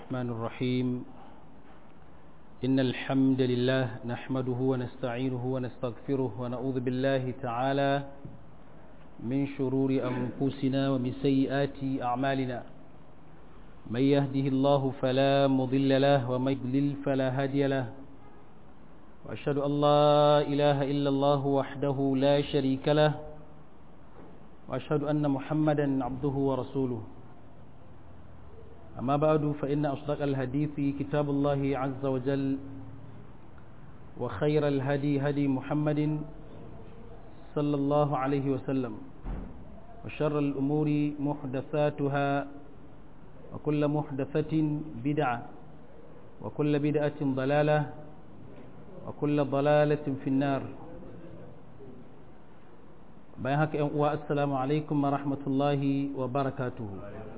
الرحمن الرحيم إن الحمد لله نحمده ونستعينه ونستغفره ونعوذ بالله تعالى من شرور أنفسنا ومن سيئات أعمالنا من يهده الله فلا مضل له ومن يضلل فلا هادي له وأشهد أن لا إله إلا الله وحده لا شريك له وأشهد أن محمدا عبده ورسوله أما بعد فإن أصدق الحديث كتاب الله عز وجل وخير الهدي هدي محمد صلى الله عليه وسلم وشر الأمور محدثاتها وكل محدثة بدعة وكل بدعة ضلالة وكل ضلالة في النار بيهك والسلام عليكم ورحمة الله وبركاته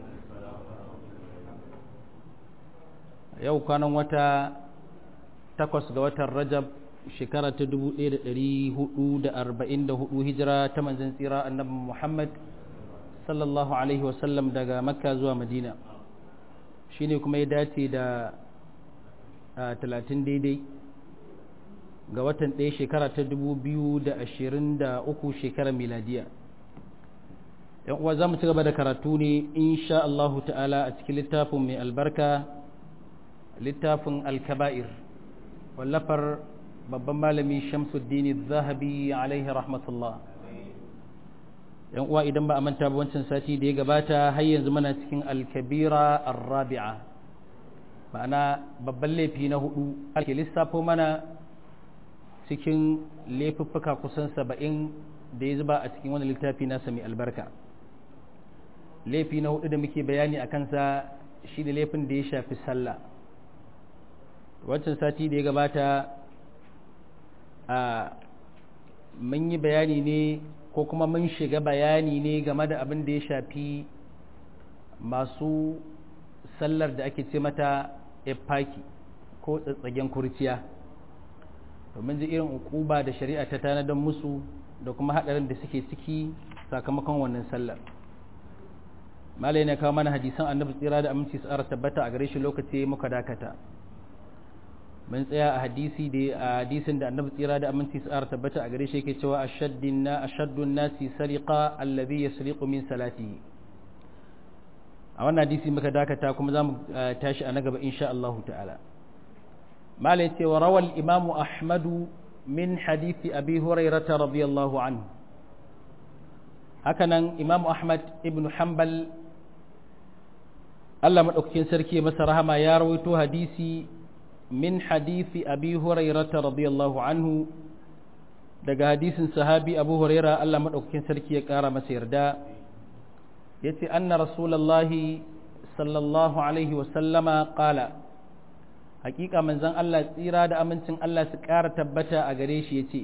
yau kwanan wata takwas ga watan rajab shekara ta 1444 hijira ta manzan tsira annabi muhammad sallallahu alaihi wasallam daga makka zuwa madina shine kuma ya dace da talatin daidai ga watan ɗaya shekara ta 2023 shekarar miladiya yan uwa za mu ci gaba da karatu ne insha Allahu ta'ala a cikin littafin mai albarka littafin alkaba'ir wallafar babban malami shamsuddin zahabi alaihi rahmatullah yan uwa idan ba a manta ba wancan sati da ya gabata har yanzu muna cikin alkabira arrabi'a ma'ana babban laifi na hudu ake lissafo mana cikin laifuffuka kusan saba'in da ya zuba a cikin wani littafi nasa mai albarka laifi na hudu da muke bayani a kansa shi da laifin da ya shafi sallah wancan sati da ya gabata a mun yi bayani ne ko kuma mun shiga bayani ne game da abin da ya shafi masu sallar da ake ce mata efaki ko tsatsagen kurciya domin ji irin ukuba da shari'a ta tanadar musu da kuma haɗarin da suke ciki sakamakon wannan sallar malai na kawo mana hadisan annabi tsira da aminci su tabbata a gare shi lokaci muka dakata mun tsaya a hadisi da a hadisin da annabi tsira da aminci su tabbata a gare shi yake cewa ashaddin na ashaddun nasi sariqa alladhi yasriqu min salatihi a wannan hadisi muka dakata kuma zamu tashi a na gaba insha Allah ta'ala malai ce wa rawal imam ahmad min hadisi abi hurairah radiyallahu anhu hakanan imam ahmad ibn hanbal Allah madaukakin sarki masa rahama ya rawaito hadisi من حديث أبي هريرة رضي الله عنه daga hadisin sahabi abu huraira Allah maɗaukakin sarki ya ƙara masa yarda ya ce anna rasulallahi sallallahu alaihi wasallama ƙala hakika manzan Allah tsira da amincin Allah su ƙara tabbata a gare shi ya ce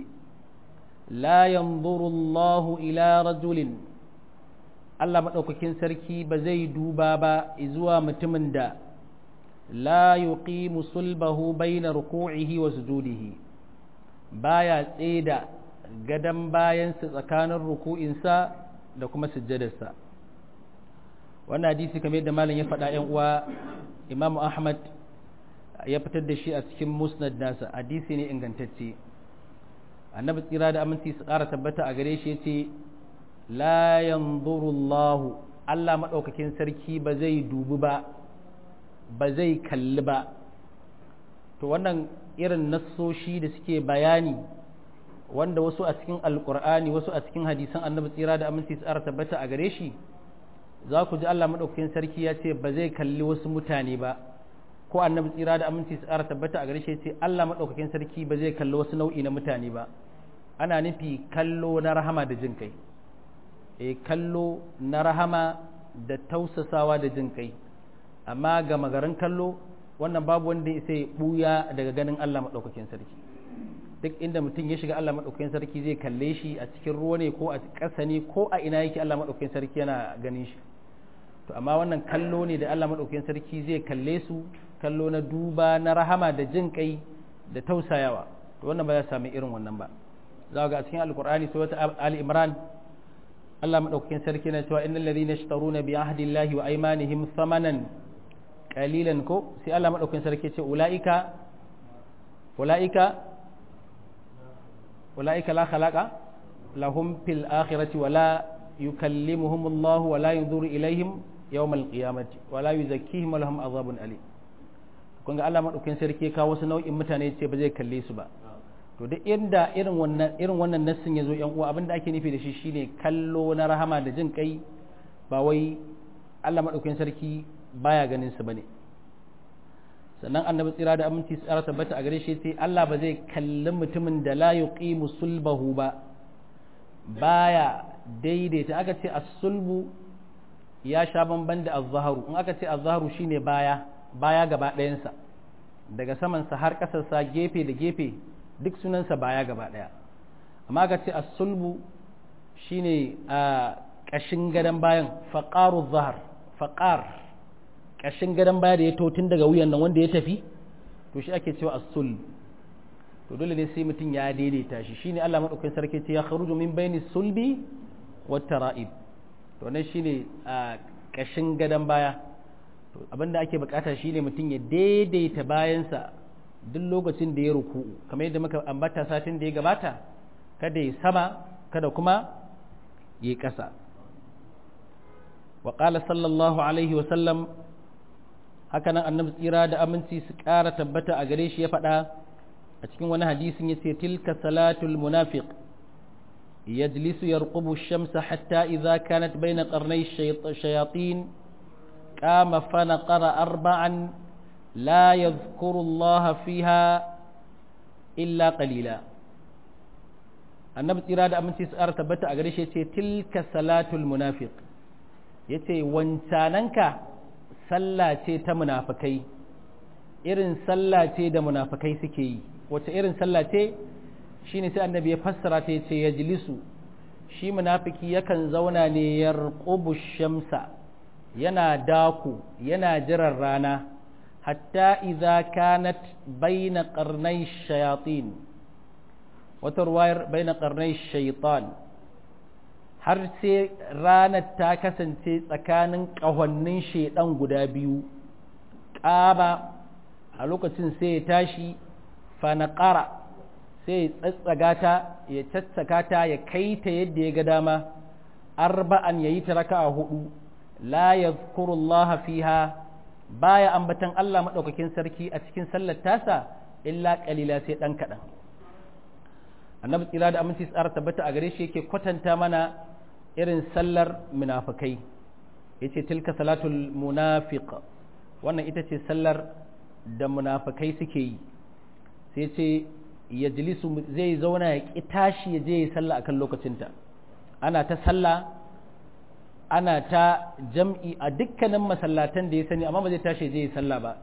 la yanzuru Allahu ila rajulin Allah maɗaukakin sarki ba zai duba ba zuwa mutumin da لا يقيم صلبه بين ركوعه وسجوده baya tseda gadan bayansa tsakanin ruku'insa da kuma sujjadarsa wannan hadisi kamar yadda malam ya faɗa yan uwa imamu ahmad ya fitar da shi a cikin musnad nasa hadisi ne ingantacce annabi tsira da aminci su ƙara tabbata a gare shi yace la yanzuru Allah Allah madaukakin sarki ba zai dubi ba ba zai kalli ba to wannan irin nassoshi da suke bayani wanda wasu a cikin alkur'ani wasu a cikin hadisan annabi tsira da aminci tsara tabbata a gare shi za ku ji Allah maɗaukakin sarki ya ce ba zai kalli wasu mutane ba ko annabi tsira da aminci tsara tabbata a gare shi ya ce Allah maɗaukakin sarki ba zai kalli wasu nau'i na mutane ba ana nufi kallo na rahama da jin kai e kallo na rahama da tausasawa da jin kai amma ga magarin kallo wannan babu wanda sai buya daga ganin Allah maɗaukakin sarki duk inda mutum ya shiga Allah maɗaukakin sarki zai kalle shi a cikin ruwa ne ko a ƙasa ne ko a ina yake Allah maɗaukakin sarki yana ganin shi to amma wannan kallo ne da Allah maɗaukakin sarki zai kalle su kallo na duba na rahama da jin kai da tausayawa to wannan ba za sami irin wannan ba za ga a cikin alkur'ani sai wata ali imran Allah madaukakin sarki na cewa innal ladhina yashtaruna bi ahdillahi wa aymanihim thamanan qalilan ko sai Allah madaukakin sarki ce ulaika ulaika ulaika la khalaqa lahum fil akhirati wala yukallimuhum Allah wala yanzuru ilaihim yawmal qiyamati wala yuzakkihim wa lahum azabun alim kun ga Allah madaukakin sarki ka wasu nau'in mutane ce ba zai kalle su ba to duk inda irin wannan irin wannan nassin yazo yan uwa abinda ake nufi da shi shine kallo na rahama da jin kai ba wai Allah madaukakin sarki baya ganin su bane sannan annabi tsira da aminci tsara tabbata a gare shi sai Allah ba zai kalli mutumin da la yuqimu sulbahu ba baya daidaita aka ce as-sulbu ya sha bamban da az-zaharu in aka ce az-zaharu shine baya baya gaba ɗayansa daga samansa har ƙasarsa gefe da gefe duk sunansa baya gaba ɗaya amma aka ce as-sulbu shine a ƙashin gadon bayan faqaru zahar faqar ƙashin gadon baya da ya to tun daga wuyan nan wanda ya tafi to shi ake cewa as-sulb to dole ne sai mutum ya daidaita shi shine Allah madaukakin sarki ce ya kharuju min baini sulbi wat tara'ib to nan shine a ƙashin gadon baya to abinda ake bukata shine mutum ya daidaita bayansa duk lokacin da ya ruku kamar yadda muka ambata satin da ya gabata kada ya sama kada kuma ya yi ƙasa wa sallallahu alaihi wa sallam haka nan annabi tsira da aminci su ƙara tabbata a gare shi ya faɗa a cikin wani hadisin ya ce tilka salatul munafiq yajlisu yarqubu shamsa hatta idza kanat bayna qarnay shayatin qama fa naqara arba'an la yadhkuru Allah fiha illa qalila annabi tsira da aminci su ƙara tabbata a gare shi ya ce tilka salatul munafiq yace wancananka sallah ce ta munafikai irin sallah ce da munafikai suke yi wace irin sallah ce shine sai annabi ya fassara ta yace yajlisu shi munafiki yakan zauna ne yarqubu shamsa yana daku yana jiran rana hatta idza kanat baina qarnay shayatin wata ruwayar baina qarnay shaytan har sai ranar ta kasance tsakanin ƙahonnin shaidan guda biyu ƙaba a lokacin sai ya tashi fanaƙara sai ya tsatsaga ta ya caccaka ta ya kai ta yadda ya ga dama arba'an ya yi ta raka a hudu la ya fiha baya ambatan Allah maɗaukakin sarki a cikin sallar tasa illa ƙalila sai ɗan kaɗan annabi tsira da aminci tsara tabbata a gare shi yake kwatanta mana irin sallar munafikai yace tilka salatul munafiq wannan ita ce sallar da munafikai suke yi sai ce yajlisu zai zauna ya ki tashi ya je ya sallah akan lokacinta ana ta sallah ana ta jam'i a dukkanin masallatan da ya sani amma ba zai tashi ya je ya sallah ba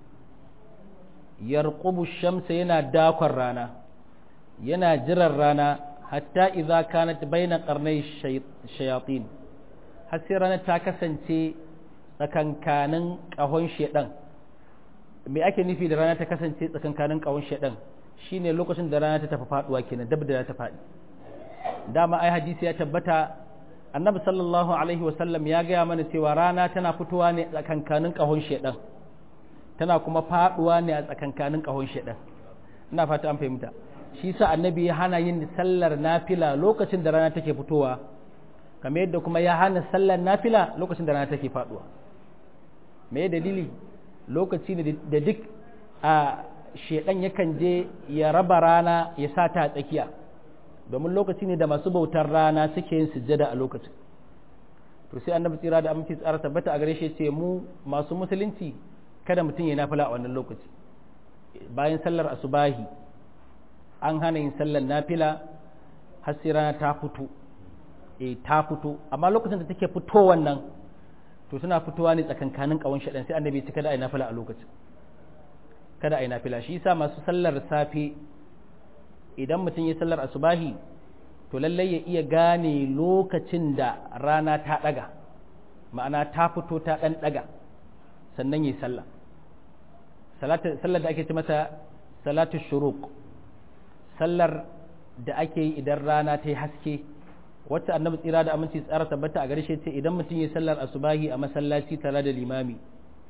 yarqubu shamsa yana dakon rana yana jiran rana hatta idza kanat baina qarnay shayatin har sai ranar ta kasance tsakankanin kahon shedan me ake nufi da rana ta kasance tsakankanin kahon shedan shine lokacin da rana ta tafi faduwa kenan dab da ta fadi dama ai hadisi ya tabbata annabi sallallahu alaihi wasallam ya gaya mana cewa rana tana fitowa ne tsakankanin kahon shedan tana kuma faduwa ne a tsakankanin kahon shedan ina fata an fahimta shi sa annabi ya hana yin sallar nafila lokacin da rana take fitowa kamar yadda kuma ya hana sallar nafila lokacin da rana take faduwa me dalili lokaci ne da duk a shedan yakan je ya raba rana ya sa ta a tsakiya domin lokaci ne da masu bautar rana suke yin sujjada a lokacin to sai annabi tsira da aminci tsara tabbata a gare shi ce mu masu musulunci kada mutum ya nafila a wannan lokaci bayan sallar asubahi an hana yin sallar nafila har sai rana ta fito eh ta fito amma lokacin da take fito wannan to suna fitowa ne tsakankanin kawon shaɗan sai annabi ya ce kada a yi nafila a lokacin kada a yi nafila shi yasa masu sallar safe idan mutum ya sallar asubahi to lallai ya iya gane lokacin da rana ta ɗaga ma'ana ta fito ta ɗan ɗaga sannan yi sallah sallar da ake ce mata salatu shuruq sallar da ake yi idan rana ta yi haske wacce annabi tsira da aminci tsara tabbata a garshe ce idan mutum ya sallar asubahi a masallaci tare da limami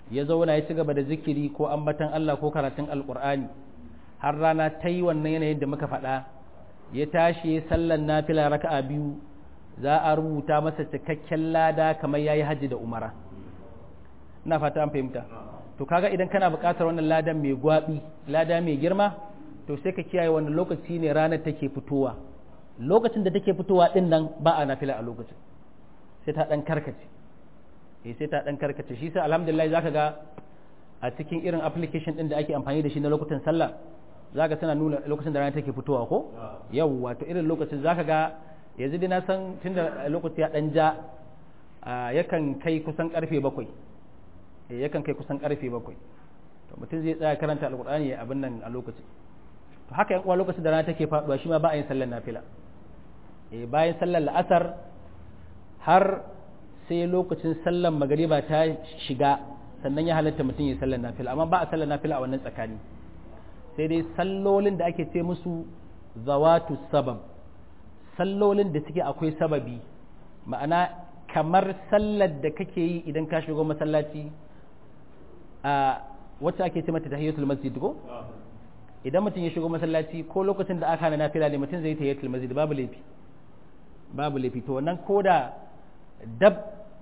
ya zauna ya ci gaba da zikiri ko ambatan Allah ko karatun alkur'ani har rana ta yi wannan yanayin da muka faɗa ya tashi ya sallan nafila raka'a biyu za a rubuta masa cikakken lada kamar yayi hajji da umara ina fata an fahimta to kaga idan kana buƙatar wannan ladan mai gwabi lada mai girma to sai ka kiyaye wannan lokaci ne ranar take fitowa lokacin da take fitowa din nan ba a nafila a lokacin sai ta dan karkace eh sai ta dan karkace shi sai alhamdulillah zaka ga a cikin irin application din da ake amfani da shi na lokutan sallah zaka tana nuna lokacin da rana take fitowa ko yawwa to irin lokacin zaka ga yanzu dai na san tunda lokaci ya dan ja yakan kai kusan karfe bakwai yakan kai kusan karfe bakwai to mutum zai tsaya karanta alkur'ani ya abin nan a lokacin to haka yan uwa lokacin da rana take faduwa shi ma ba a yin sallar nafila eh bayan sallar la'asar har sai lokacin sallar magariba ta shiga sannan ya halatta mutum ya sallar nafila amma ba a sallar nafila a wannan tsakani sai dai sallolin da ake ce musu zawatu sabab sallolin da suke akwai sababi ma'ana kamar sallar da kake yi idan ka shigo masallaci a wacce ake ce mata tahiyatul masjid ko idan mutum ya shigo masallaci ko lokacin da aka hana nafila ne mutum zai yi tahiyatul masjid babu laifi babu laifi to wannan koda dab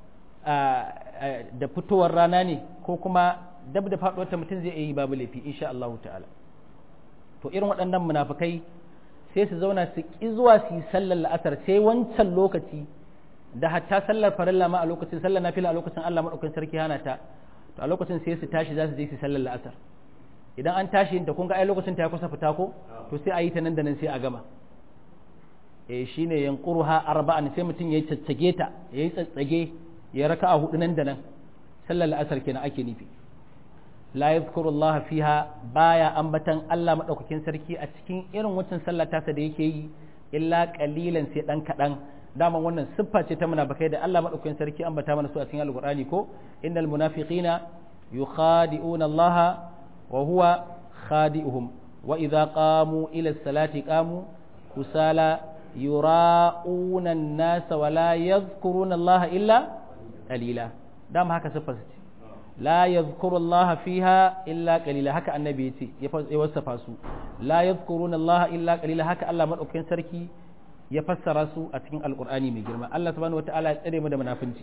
da fitowar rana ne ko kuma dab da faduwar ta mutum zai yi babu laifi insha Allah ta'ala to irin waɗannan munafikai sai su zauna su ki zuwa su yi sallar la'asar sai wancan lokaci da hatta sallar farilla ma a lokacin sallar nafila a lokacin Allah madaukakin sarki hana ta to a lokacin sai su tashi za su je su sallar la'asar idan an tashi da kun ga ai lokacin ta kusa fita ko to sai a yi ta nan da nan sai a gama eh shine yanquruha arba'an sai mutum yayi caccage ta yayi tsatsage ya raka'a hudu nan da nan sallar la'asar kenan ake nufi la yadhkuru Allah fiha baya ambatan Allah madaukakin sarki a cikin irin wancan sallar tasa da yake yi illa qalilan sai dan kadan daman wannan siffa ce ta munafikai da Allah madaukakin sarki ambata mana su a cikin alqur'ani ko innal munafiqina yukhadi'una Allah wa huwa khadi'uhum wa idza qamu ila salati qamu kusala yura'una an-nasa wa la yadhkuruna Allah illa qalila dama haka siffar ce la yadhkuru Allah fiha illa qalila haka annabi yace ya wasafa su la yadhkuruna Allah illa qalila haka Allah madaukakin sarki ya fassara su a cikin alkur'ani mai girma Allah subhanahu wataala ya tsare mu da munafinci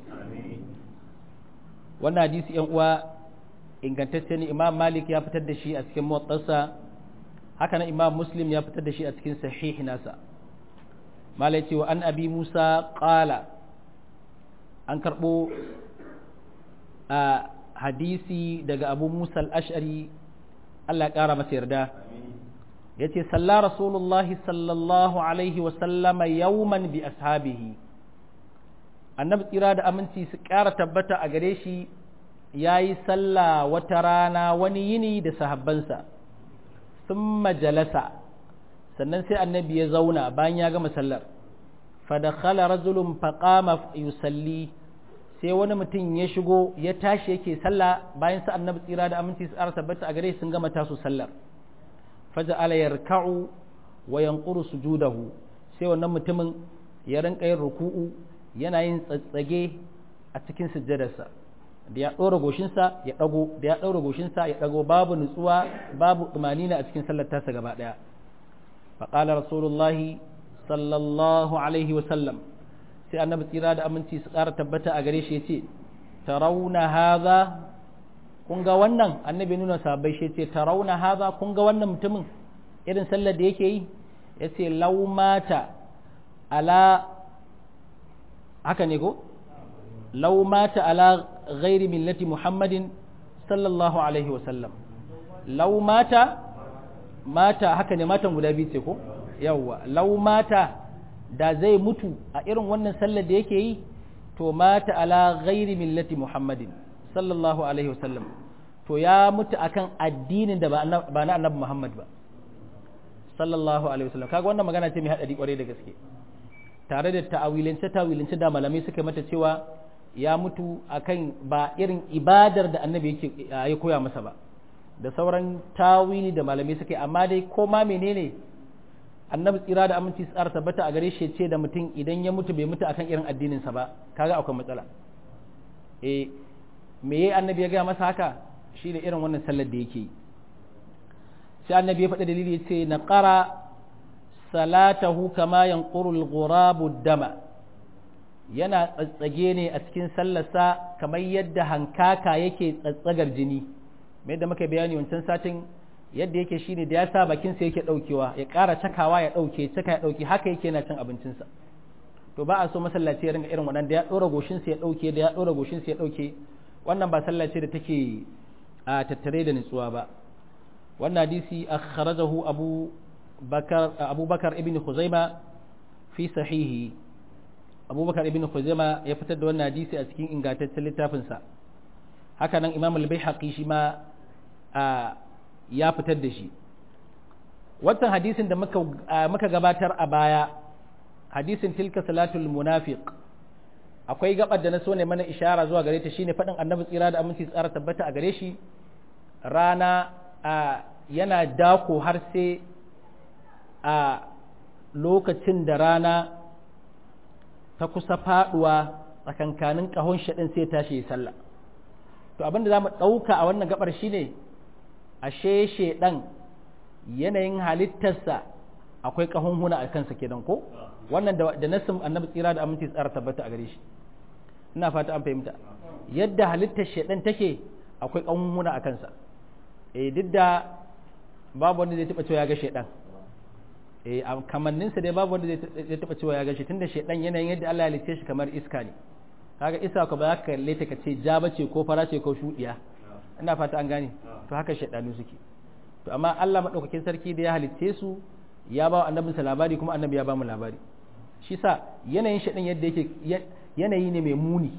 wannan hadisi yan uwa ingantacce ne Imam Malik ya fitar da shi a cikin muwattasa haka nan Imam Muslim ya fitar da shi a cikin sahih nasa malai ce wa an abi Musa qala an karbo a hadisi daga Abu Musa al-Ash'ari Allah ya kara masa yarda ya ce salla rasulullahi sallallahu alaihi wasallama yauman bi ashabihi annabi tsira da aminci su ƙara tabbata a gare shi ya yi salla wata rana wani yini da sahabbansa sun majalasa sannan sai annabi ya zauna bayan ya gama sallar fadakhala rajulun faqama yusalli sai wani mutum ya shigo ya tashi yake sallah bayan sa annabi tsira da aminci su ƙara tabbata a gare shi sun gama tasu sallar faja'ala yarka'u wa yanquru sujudahu sai wannan mutumin ya rinka yin ruku'u yana yin tsatsage a cikin sujjadarsa da ya ɗora goshinsa ya ɗago da ya ɗora goshinsa ya ɗago babu nutsuwa babu tumanina a cikin sallar tasa gaba ɗaya faƙala rasulullahi sallallahu alaihi wa sallam sai annabi tsira da aminci su ƙara tabbata a gare shi ya ce tarauna haza kun ga wannan annabi nuna sabai shi ce tarauna haza kun ga wannan mutumin irin sallar da yake yi ya ce laumata ala haka ne ko laumata ala ghairi millati muhammadin sallallahu alaihi wasallam laumata mata haka ne matan guda biyu ce ko yawwa laumata da zai mutu a irin wannan sallar da yake yi to mata ala ghairi millati muhammadin sallallahu alaihi wasallam to ya mutu akan addinin da ba na annabi Muhammad ba sallallahu alaihi wasallam kaga wannan magana ce mai hadari kwarai da gaske tare da ta'awilance ta'awilance da malamai suka mata cewa ya mutu akan ba irin ibadar da annabi yake ya koya masa ba da sauran tawili da malamai suka yi amma dai ko ma menene annabi tsira da aminci tsara tabbata a gare shi ce da mutum idan ya mutu bai mutu akan irin addinin sa ba kaga akwai matsala eh me yayi annabi ya gaya masa haka shine irin wannan sallar da yake sai annabi ya faɗi dalili ya ce na ƙara salatahu kama yanquru al-ghurabu dama yana tsatsage ne a cikin sallarsa kamar yadda hankaka yake tsatsagar jini mai da muka bayani wancan satin yadda yake shine da ya sa bakinsa yake daukewa ya ƙara cakawa ya dauke caka ya dauke haka yake yana cin abincinsa to ba a so masallaci ya ringa irin wannan da ya dora goshinsa ya dauke da ya dora goshinsa ya dauke wannan ba sallaci da take a tattare da nutsuwa ba wannan hadisi akhrajahu abu bakar abu bakar ibn khuzaima fi sahihi abubakar ibn khuzaima ya fitar da wannan hadisi a cikin ingantaccen littafinsa haka nan imam al-baihaqi shi ma ya fitar da shi wannan hadisin da muka muka gabatar a baya hadisin tilka salatul munafiq akwai gabar da na so ne mana ishara zuwa gare ta shine faɗin annabi tsira da aminci tsara tabbata a gare shi rana yana dako har sai a lokacin da rana ta kusa faduwa tsakankanin kahon shaɗin sai tashi ya sallah to abinda za mu ɗauka a wannan gabar shine ashe shedan yanayin halittarsa akwai kahon huna a kansa kenan ko wannan da nasin annabi tsira da aminci tsara tabbata a gare shi ina fata an fahimta yadda halittar shedan take akwai kahon huna a kansa eh duk da babu wanda zai taɓa cewa ya ga shedan eh a kamanninsa dai babu wanda zai taɓa cewa ya ga shi tunda shedan yanayin yadda Allah ya halitte shi kamar iska ne kaga iska ko ba za ka kalle ta kace ja bace ko fara ce ko shudiya ina fata an gane to haka shedanu suke to amma Allah madaukakin sarki da ya halitte su ya ba annabin sa labari kuma annabi ya ba mu labari shi sa yanayin shedan yadda yake yanayi ne mai muni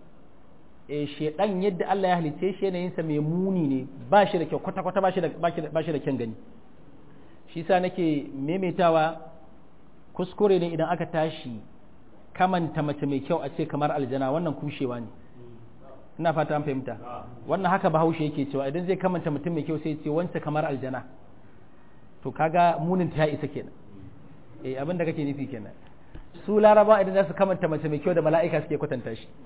eh shedan yadda Allah ya halitte shi yanayin sa mai muni ne ba shi da kyau kwata kwata ba shi da ba shi da kyan gani shi sa nake maimaitawa kuskure ne idan aka tashi kamanta mace mai kyau a ce kamar aljana wannan kushewa ne ina fata an fahimta wannan haka bahaushe yake cewa idan zai kamanta mutum mai kyau sai ce wance kamar aljana to kaga munin ta isa kenan eh abin da kake nufi kenan su laraba idan za su kamanta mace mai kyau da mala'ika suke kwatanta shi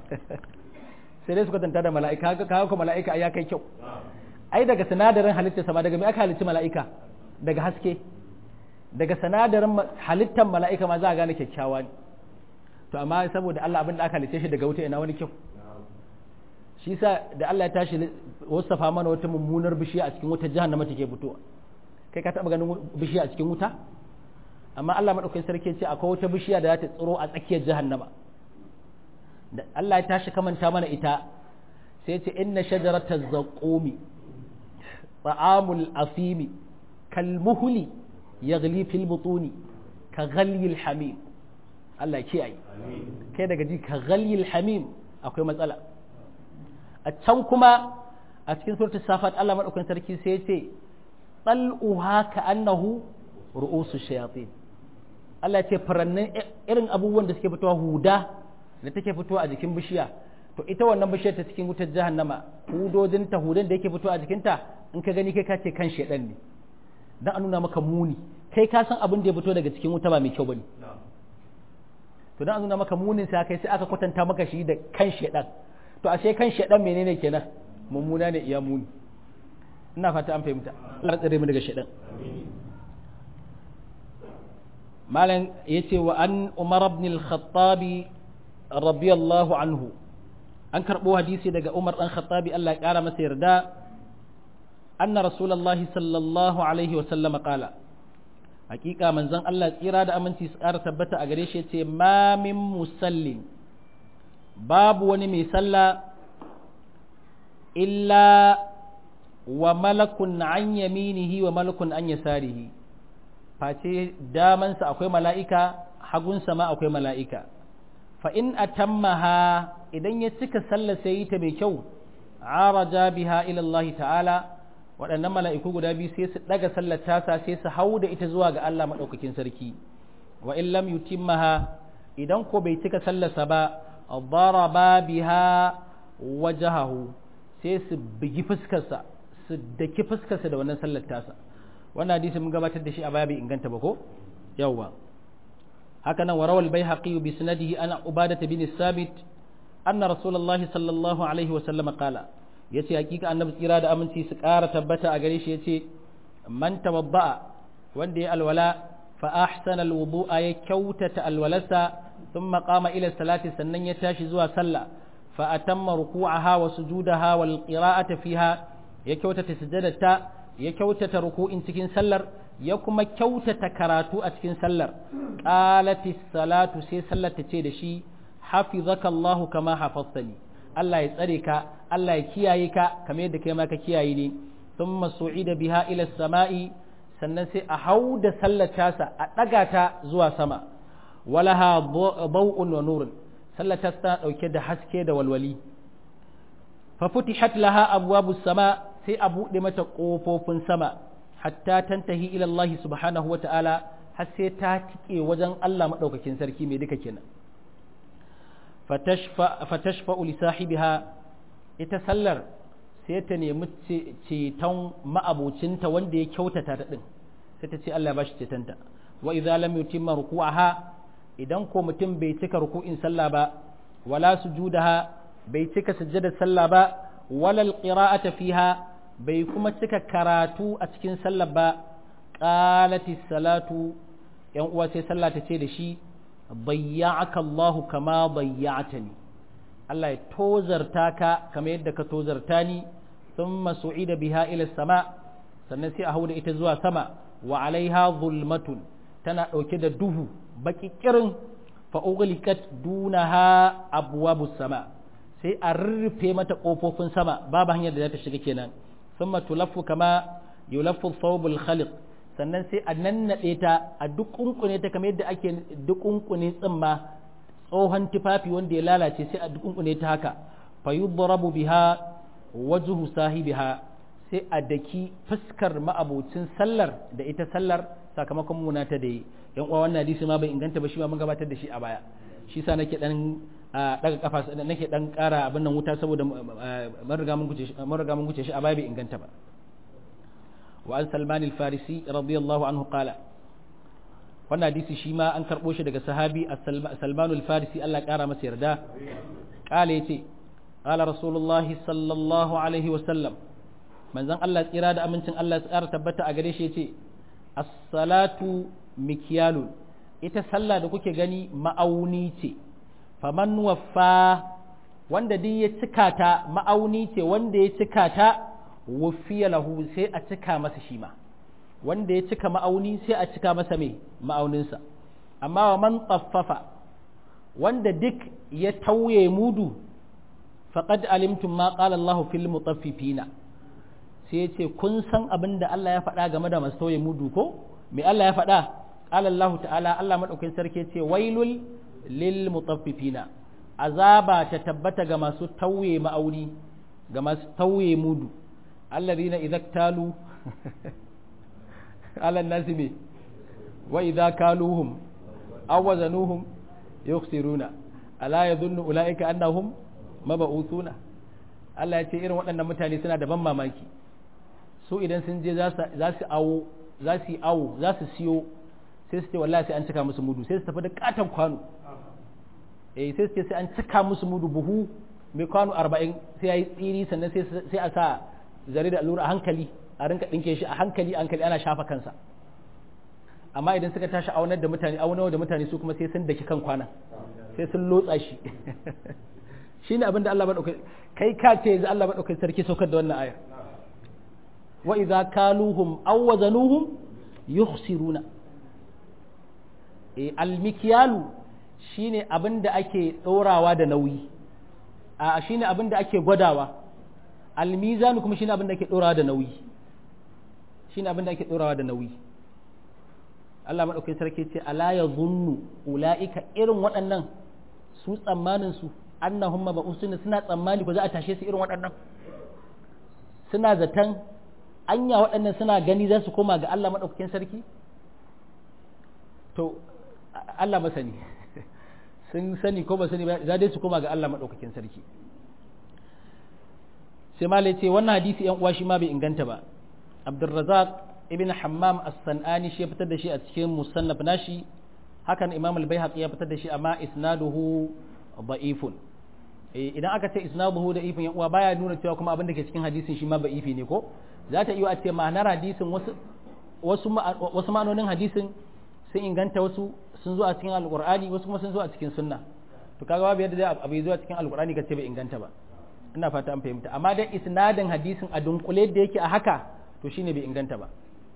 sai dai su kwatanta da mala'ika kaga ko mala'ika ya kai kyau ai daga sinadarin halitta sama daga me aka halitta mala'ika daga haske daga sinadarin halittar mala'ika ma za a gane kyakkyawa ne to amma saboda Allah abin da aka halice shi daga wuta ina wani kyau shi sa da Allah ya tashi wasafa mana wata mummunar bishiya a cikin wuta jahannama take fitowa kai ka taba ganin bishiya a cikin wuta amma Allah madaukakin sarki ce akwai wata bishiya da za ta tsiro a tsakiyar jahannama da Allah ya tashi kamanta mana ita sai ce inna shajarata zaqumi ta'amul asimi kalmuhli yaghli fil butuni ka ghalyil hamim Allah kiyaye kai daga ji ka ghalyil hamim akwai matsala a can kuma a cikin suratul safat Allah madaukakin sarki sai ya ce tal'uha ka annahu ru'usu shayatin Allah ya ce farannin irin abubuwan da suke fitowa huda da take fitowa a jikin bishiya to ita wannan bishiyar ta cikin wutar jahannama hudodin ta hudan da yake fitowa a jikinta in ka gani kai ka ce kan shedan ne dan a nuna maka muni kai ka san abin da ya fito daga cikin wuta ba mai kyau bane to dan a nuna maka munin sa kai sai aka kwatanta maka shi da kan shedan to ashe kan shedan menene kenan mummuna ne iya muni ina fata an fahimta Allah tsare mu daga shedan malam yace wa an umar ibn al-khattab radiyallahu anhu an karbo hadisi daga umar dan khattabi Allah ya kara masa yarda anna rasulullahi sallallahu alaihi wa sallama qala hakika manzon Allah tsira da aminci su ƙara tabbata a gare shi ce ma min musallin babu wani mai sallah illa wa malakun an yaminihi wa malakun an yasarihi face damansa akwai mala'ika hagunsa ma akwai mala'ika fa in atammaha idan ya cika sallah sai yi ta mai kyau araja biha ila Allah ta'ala waɗannan mala'iku guda biyu sai su ɗaga sallar tasa sai su hau da ita zuwa ga Allah maɗaukakin sarki wa in lam yutimmaha idan ko bai cika sallarsa ba daraba biha wajahahu sai su bigi fuskarsa su daki fuskarsa da wannan sallar tasa wannan hadisi mun gabatar da shi a baya bai inganta ba ko yawwa haka nan warawal baihaqi bi sanadihi ana ubadata bin sabit anna rasulullahi sallallahu alaihi wa sallam qala yace hakika annabi tsira da aminci su ƙara tabbata a gare shi yace man tawadda'a wanda ya alwala fa ahsana alwudu'a ya kyautata alwalarsa thumma qama ila salati sannan ya tashi zuwa sallah fa atamma ruku'aha wa sujudaha wal qira'ata fiha ya kyautata sujadata ya kyautata ruku'in cikin sallar ya kuma kyautata karatu a cikin sallar qalati salatu sai sallar ta ce da shi hafizaka Allahu kama hafaztani Allah ya tsare ka Allah ya kiyaye ka kamar yadda kai ma ka kiyaye ni thumma su'ida biha ila samai sannan sai a hau da sallar tasa a daga ta zuwa sama walaha baw'un wa nurun sallar ta tana dauke da haske da walwali fa futihat laha abwabus sama sai a buɗe mata ƙofofin sama hatta tantahi ila Allah subhanahu wa ta'ala har sai ta tike wajen Allah maɗaukakin sarki mai duka kenan fatashfa li sahibiha ita sallar sai ta nemi ceton ma'abocinta wanda ya kyautata ta din sai ta ce Allah ya bashi cetonta wa idza lam yutimma ruku'aha idan ko mutum bai cika ruku'in sallah ba wala sujudaha bai cika sujjadar sallah ba wala alqira'ata fiha bai kuma cika karatu a cikin sallah ba qalati salatu yan uwa sai sallah ta ce da shi bayya'aka Allah kama bayya'tani Allah ya tozarta ka kamar yadda ka tozarta ni thumma su'ida biha ila sama sannan sai a hauda ita zuwa sama wa alaiha zulmatun tana dauke da duhu baki kirin fa ughliqat dunaha abwabus sama sai a rurrufe mata kofofin sama babu hanyar da za ta shiga kenan thumma tulaffu kama yulaffu thawbul khaliq sannan sai a nannaɗe ta a duk kunkune ta kamar yadda ake duk kunkune tsimma tsohon tufafi wanda ya lalace sai a duk kunkune ta haka fa yudrabu biha wajhu sahibiha sai a daki fuskar ma'abocin sallar da ita sallar sakamakon muna ta da yi yan uwa wannan hadisi ma bai inganta ba shi ma mun gabatar da shi a baya shi sa nake dan daga kafa nake dan kara abin nan wuta saboda mun riga mun guce shi a baya bai inganta ba وعن سلمان الفارسي رضي الله عنه قال wannan hadisi shi ma an karɓo shi daga sahabi salmanu al-farisi Allah ƙara masa yarda ƙala ya ce ƙala rasulullah sallallahu alaihi wasallam manzan Allah tsira da amincin Allah tsara tabbata a gare shi ya ce as-salatu mikyalun ita sallah da kuke gani ma'auni ce faman waffa wanda duk ya cika ta ma'auni ce wanda ya cika ta wufiya lahu sai a cika masa shi ma wanda ya cika ma'auni sai a cika masa mai ma'auninsa amma wa man tsaffafa wanda duk ya tauye mudu faqad alimtum ma qala Allah fil mutaffifina sai yace kun san abin da Allah ya faɗa game da masu tauye mudu ko me Allah ya faɗa qala Allah ta'ala Allah madaukakin sarki yace wailul lil mutaffifina azaba ta tabbata ga masu tauye ma'auni ga masu tauye mudu الذين إذا اكتالوا على الناس به وإذا كالوهم أو وزنوهم يخسرون ألا يظن أولئك أنهم مبعوثون Allah ya ce irin waɗannan mutane suna da ban mamaki su idan sun je za su awo za su yi awo za su siyo sai su ce wallahi sai an cika musu mudu sai su tafi da katon kwano eh sai su ce sai an cika musu mudu buhu mai kwano arba'in sai ya yi tsiri sannan sai a sa zare da allura a hankali a rinka ɗinke shi a hankali hankali ana shafa kansa amma idan suka tashi aunar da mutane aunar da mutane su kuma sai sun daki kan kwana sai sun lotsa shi shi ne abin da Allah maɗaukai kai ka ce yanzu Allah maɗaukai sarki saukar da wannan ayar wa idza kaluhum aw wazanuhum yukhsiruna e almikyalu shine abin da ake ɗorawa da nauyi a shine abin da ake gwadawa almizanu kuma shine abin da ake dorawa da nauyi shine abin da ake dorawa da nauyi Allah madaukakin sarki ce ala yazunnu ulaika irin waɗannan su tsammanin su annahum mabusuna suna tsammani ko za a tashe su irin waɗannan suna zaton anya waɗannan suna gani za su koma ga Allah madaukakin sarki to Allah masani sun sani ko ba sani ba za dai su koma ga Allah madaukakin sarki sai malai ce wannan hadisi yan uwa shi ma bai inganta ba abdurrazak ibn hammam as-sanani shi ya fitar da shi a cikin musannaf nashi hakan imam al-baihaqi ya fitar da shi amma isnaduhu da'ifun idan aka ce isnaduhu da ifin yan uwa baya nuna cewa kuma abin da ke cikin hadisin shi ma ba ifi ne ko za ta iya a ce ma'anar hadisin wasu wasu wasu ma'anonin hadisin sun inganta wasu sun zo a cikin alqur'ani wasu kuma sun zo a cikin sunna to kaga babu yadda zai abu zo a cikin alqur'ani ka ce bai inganta ba ina fata an fahimta amma dai isnadin hadisin a dunkule da yake a haka to shine bai inganta ba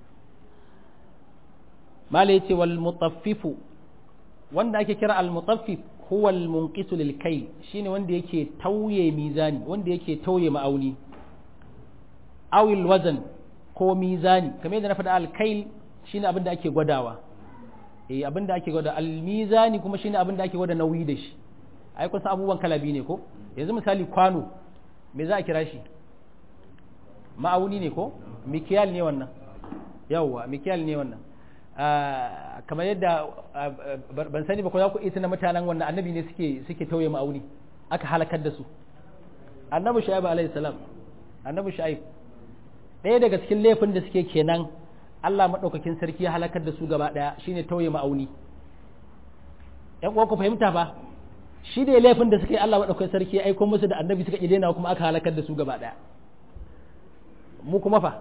malai ce wal mutaffifu wanda ake kira al mutaffif huwa al munqisu lil kai shine wanda yake tauye mizani wanda yake tauye ma'auni awil wazan ko mizani kamar yadda na faɗa al kail shine abin da ake gwadawa eh abin da ake gwada al mizani kuma shine abin da ake gwada nauyi da shi ai kusan abubuwan kala biyu ne ko yanzu misali kwano me za a kira shi ma'auni ne ko mikiyal ne wannan yawwa mikiyal ne wannan kamar yadda ban sani ba ko za ku isa na mutanen wannan annabi ne suke suke tauye ma'auni aka halakar da su annabi shu'aib alaihi salam annabi shu'aib ɗaya daga cikin laifin da suke kenan Allah madaukakin sarki ya halakar da su gaba daya shine tauye ma'auni ƴan uwa ku fahimta ba shi da laifin da suka yi Allah madaukakin sarki ya aiko musu da annabi suka idena kuma aka halakar da su gaba daya mu kuma fa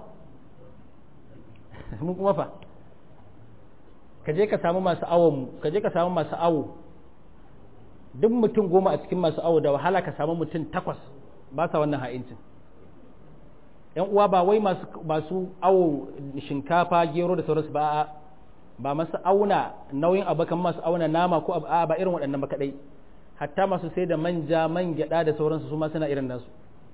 mu kuma fa ka je ka samu masu awon mu ka je ka samu masu awo duk mutum goma a cikin masu awo da wahala ka samu mutum takwas ba sa wannan ha'incin yan uwa ba wai masu masu awo shinkafa gero da sauransu ba ba masu auna nauyin abakan masu auna nama ko a ba irin waɗannan ba kadai hatta masu sai da manja man gyada da sauransu su ma suna irin nasu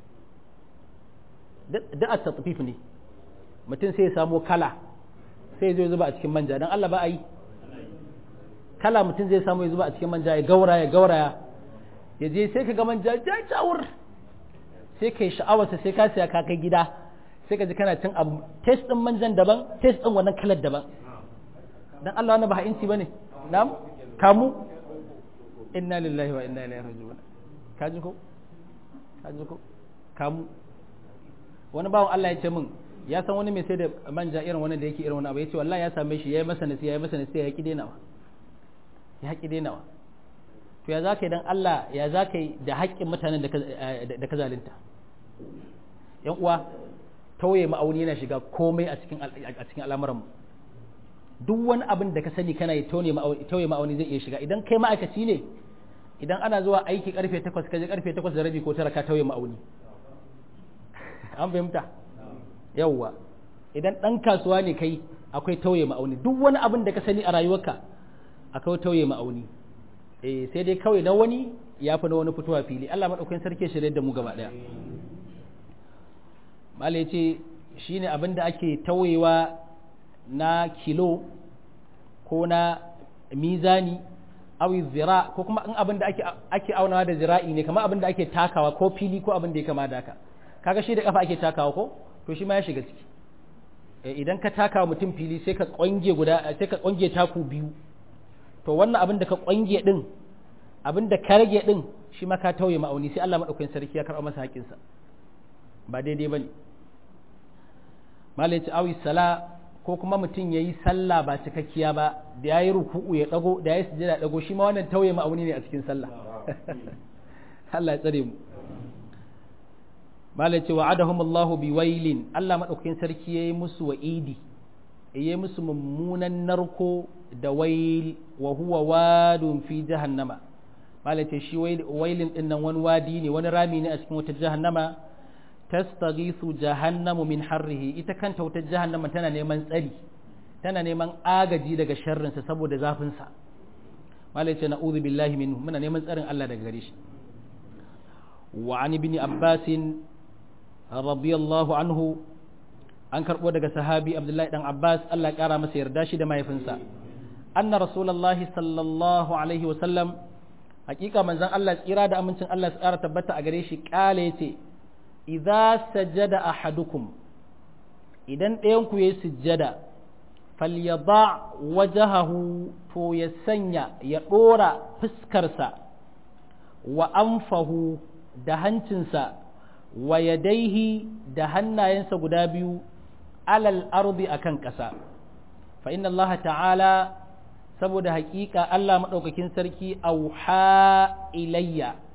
da a tatfif ne mutum sai ya samo kala sai zai zuba a cikin manja don Allah ba a yi kala mutum zai samu ya zuba a cikin manja ya gaura ya gauraya ya je sai ka ga manja jajawur sai ka yi sha'awarsa sai ka siya ka kai gida sai ka ji kana cin abu test din manjan daban test din wannan kalar daban dan Allah wannan ba ha'inci bane na'am kamu inna lillahi wa inna ilaihi raji'un kaji ko kaji ko kamu wani bawan Allah ya ce min ya san wani mai sai da manja irin wani da yake irin wani abu ya ce wallahi ya same shi ya yi masa nasiya ya yi masa nasiya ya ki denawa ya ki denawa to ya za ka yi dan Allah ya za ka yi da haƙƙin mutanen da ka zalunta yan uwa tauye ma'auni yana shiga komai a cikin a cikin al'amuranmu duk wani abin da ka sani kana yi tauye ma'auni zai iya shiga idan kai ma'aikaci ne idan ana zuwa aiki karfe 8 kaje karfe 8 da rabi ko tara ka tauye ma'auni an fahimta yawwa idan ɗan kasuwa ne kai akwai tauye ma'auni duk wani abin da ka sani a rayuwarka akwai tauye ma'auni eh sai dai kawai na wani ya fi na wani fitowa fili Allah maɗaukakin sarki shirye da mu gaba ɗaya malai ce shine abin da ake tauyewa na kilo ko na mizani awi zira ko kuma in abin da ake ake aunawa da zira'i ne kamar abin da ake takawa ko fili ko abin da ya kama da haka kaga shi da kafa ake takawa ko to shi ma ya shiga ciki idan ka taka mutum fili sai ka kwange guda sai ka kwange taku biyu to wannan abin da ka kwange din abin da ka rage din shi ma ka tauye ma'auni sai Allah madaukakin sarki ya karɓa masa haƙinsa ba daidai bane malai ci awi sala ko kuma mutum ya yi sallah ba cikakkiya ba da ya yi ruku'u ya dago da ya yi sujada dago shi ma wannan tauye ma'auni ne a cikin sallah Allah ya tsare mu malai ce wa'adahum Allahu bi wailin Allah madaukakin sarki yayi musu wa'idi yayi musu mummunan narko da wail wa huwa wadun fi jahannama malai ce shi wailin din nan wani wadi ne wani rami ne a cikin wata jahannama tastaghisu jahannamu min harrihi ita kanta wata jahannama tana neman tsari tana neman agaji daga sharrinsa saboda zafinsa malai ce na'udhu billahi minhu muna neman tsarin Allah daga gare shi wa an ibn abbasin radiyallahu anhu an karɓo daga sahabi abdullahi dan abbas allah ƙara masa yarda shi da mahaifinsa anna rasulullahi sallallahu alaihi wasallam hakika manzon allah tsira da amincin allah su ƙara tabbata a gare shi ƙala ya ce idza sajada ahadukum idan ɗayan ku yayi sujjada falyada wajahahu to ya sanya ya ɗora fuskarsa wa anfahu da hancinsa wa yadaihi da hannayensa guda biyu alal ardi akan ƙasa fa inna Allah ta'ala saboda haƙiƙa Allah maɗaukakin sarki auha ilayya